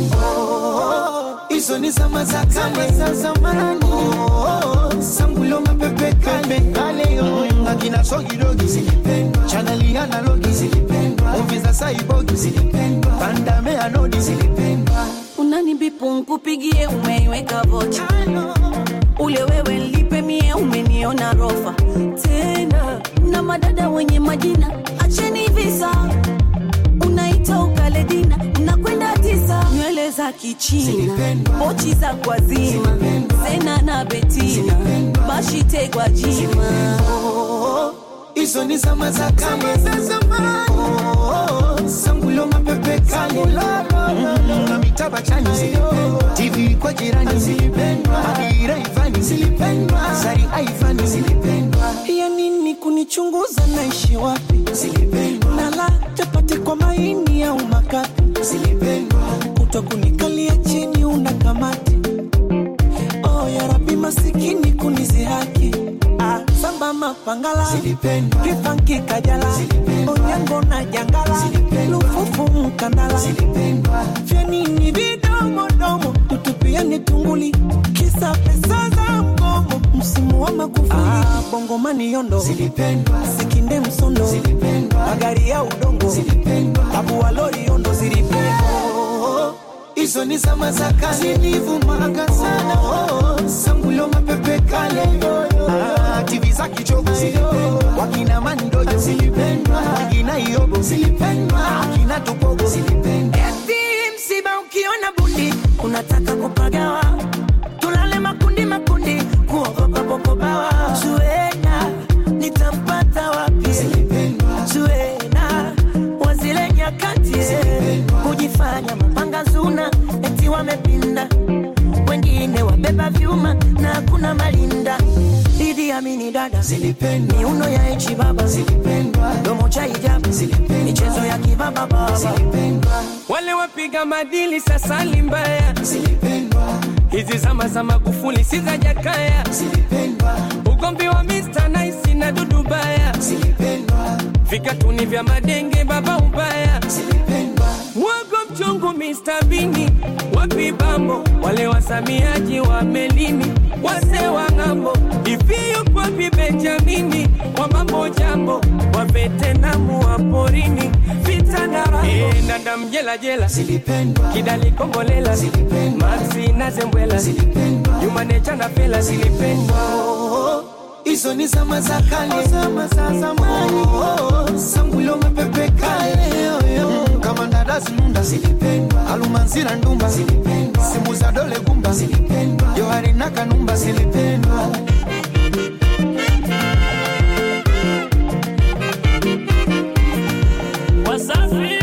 hizo ni zama za kale za zamani Oh, sangulo mapepe kale kale oh. akina sogidogi chaneli analogi muvi za saibogi pandame anodi unanibipu nkupigie umeiweka vocha ule wewe lipe mie umeniona rofa tena na madada wenye majina acheni visa unaita ukaledina nakwenda tisa nywele za kichina pochi za kwazima zena na betina bashitegwa jima hizo ni zama za kale za zamani Oh, sangulo mapepe kale Mm, na mitaba chani tv kwa jirani adira ivani sari aivani ya nini kunichunguza naishi wapi nala chapati kwa maini au makapi kuto kunikalia chini una kamati oh, ya rabi masikini kunizihaki ah, samba mapangala kifanki kajala onyango na jangala lufufu mkandala vya nini vidomodomo tutupiani tunguli kisa pesa za mgomo msimu wa makufuli ah, bongomani yondo sikinde msondo magari ya udongo tabu wa lori yondo zilipendwa hizo ni zama za kale zilivumaga sana Oh, sangulo mapepe kale Ah, tv za kichogo wakina mandojo wakina iobo akina tupogo Eti msiba ukiona bundi unataka kupagawa, tulale makundi makundi, kuogopa popobawa. Zuena nitampata wapi? Zuena wazile nyakati kujifanya mapanga zuna, eti wamepinda, wengine wabeba vyuma na hakuna malinda. Idi kujiamini dada zilipendwa miuno ya echi baba zilipendwa domo cha hijabu zilipendwa michezo ya kibaba baba zilipendwa wale wapiga madili sasa ni mbaya hizi zama za magufuli si za jakaya ugomvi wa Mr. Nice na dudu baya vikatuni vya madenge baba ubaya mwago mchongo Mr. Bini wapi bambo wale wasamiaji wa melini wase wa ng'ambo iviyo kwapi Benjamini wa mambo jambo wa vetenamu wa porini vita na rambo e, nanda mjela jela kidali kombolela maxi na zembwela yumanecha na pela zilipendwa hizo ni zama za kale, zama za zamani. Sangulo mapepe kale, Mm, kama ndadazi nunda zilipendwa, alumanzira ndumba zilipendwa, simu za dole gumba zilipendwa, johari na kanumba zilipendwa. Wasafi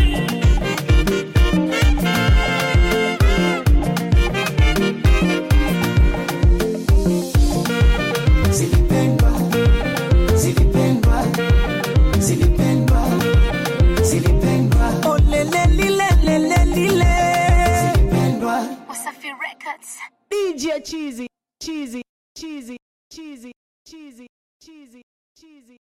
Zilipendwa, zilipendwa, zilipendwa, zilipendwa. Oh, lele, lile, lele, lile. Zilipendwa. Wasafi Records. DJ Cheesy, Cheesy, Cheesy, Cheesy, Cheesy, Cheesy, Cheesy.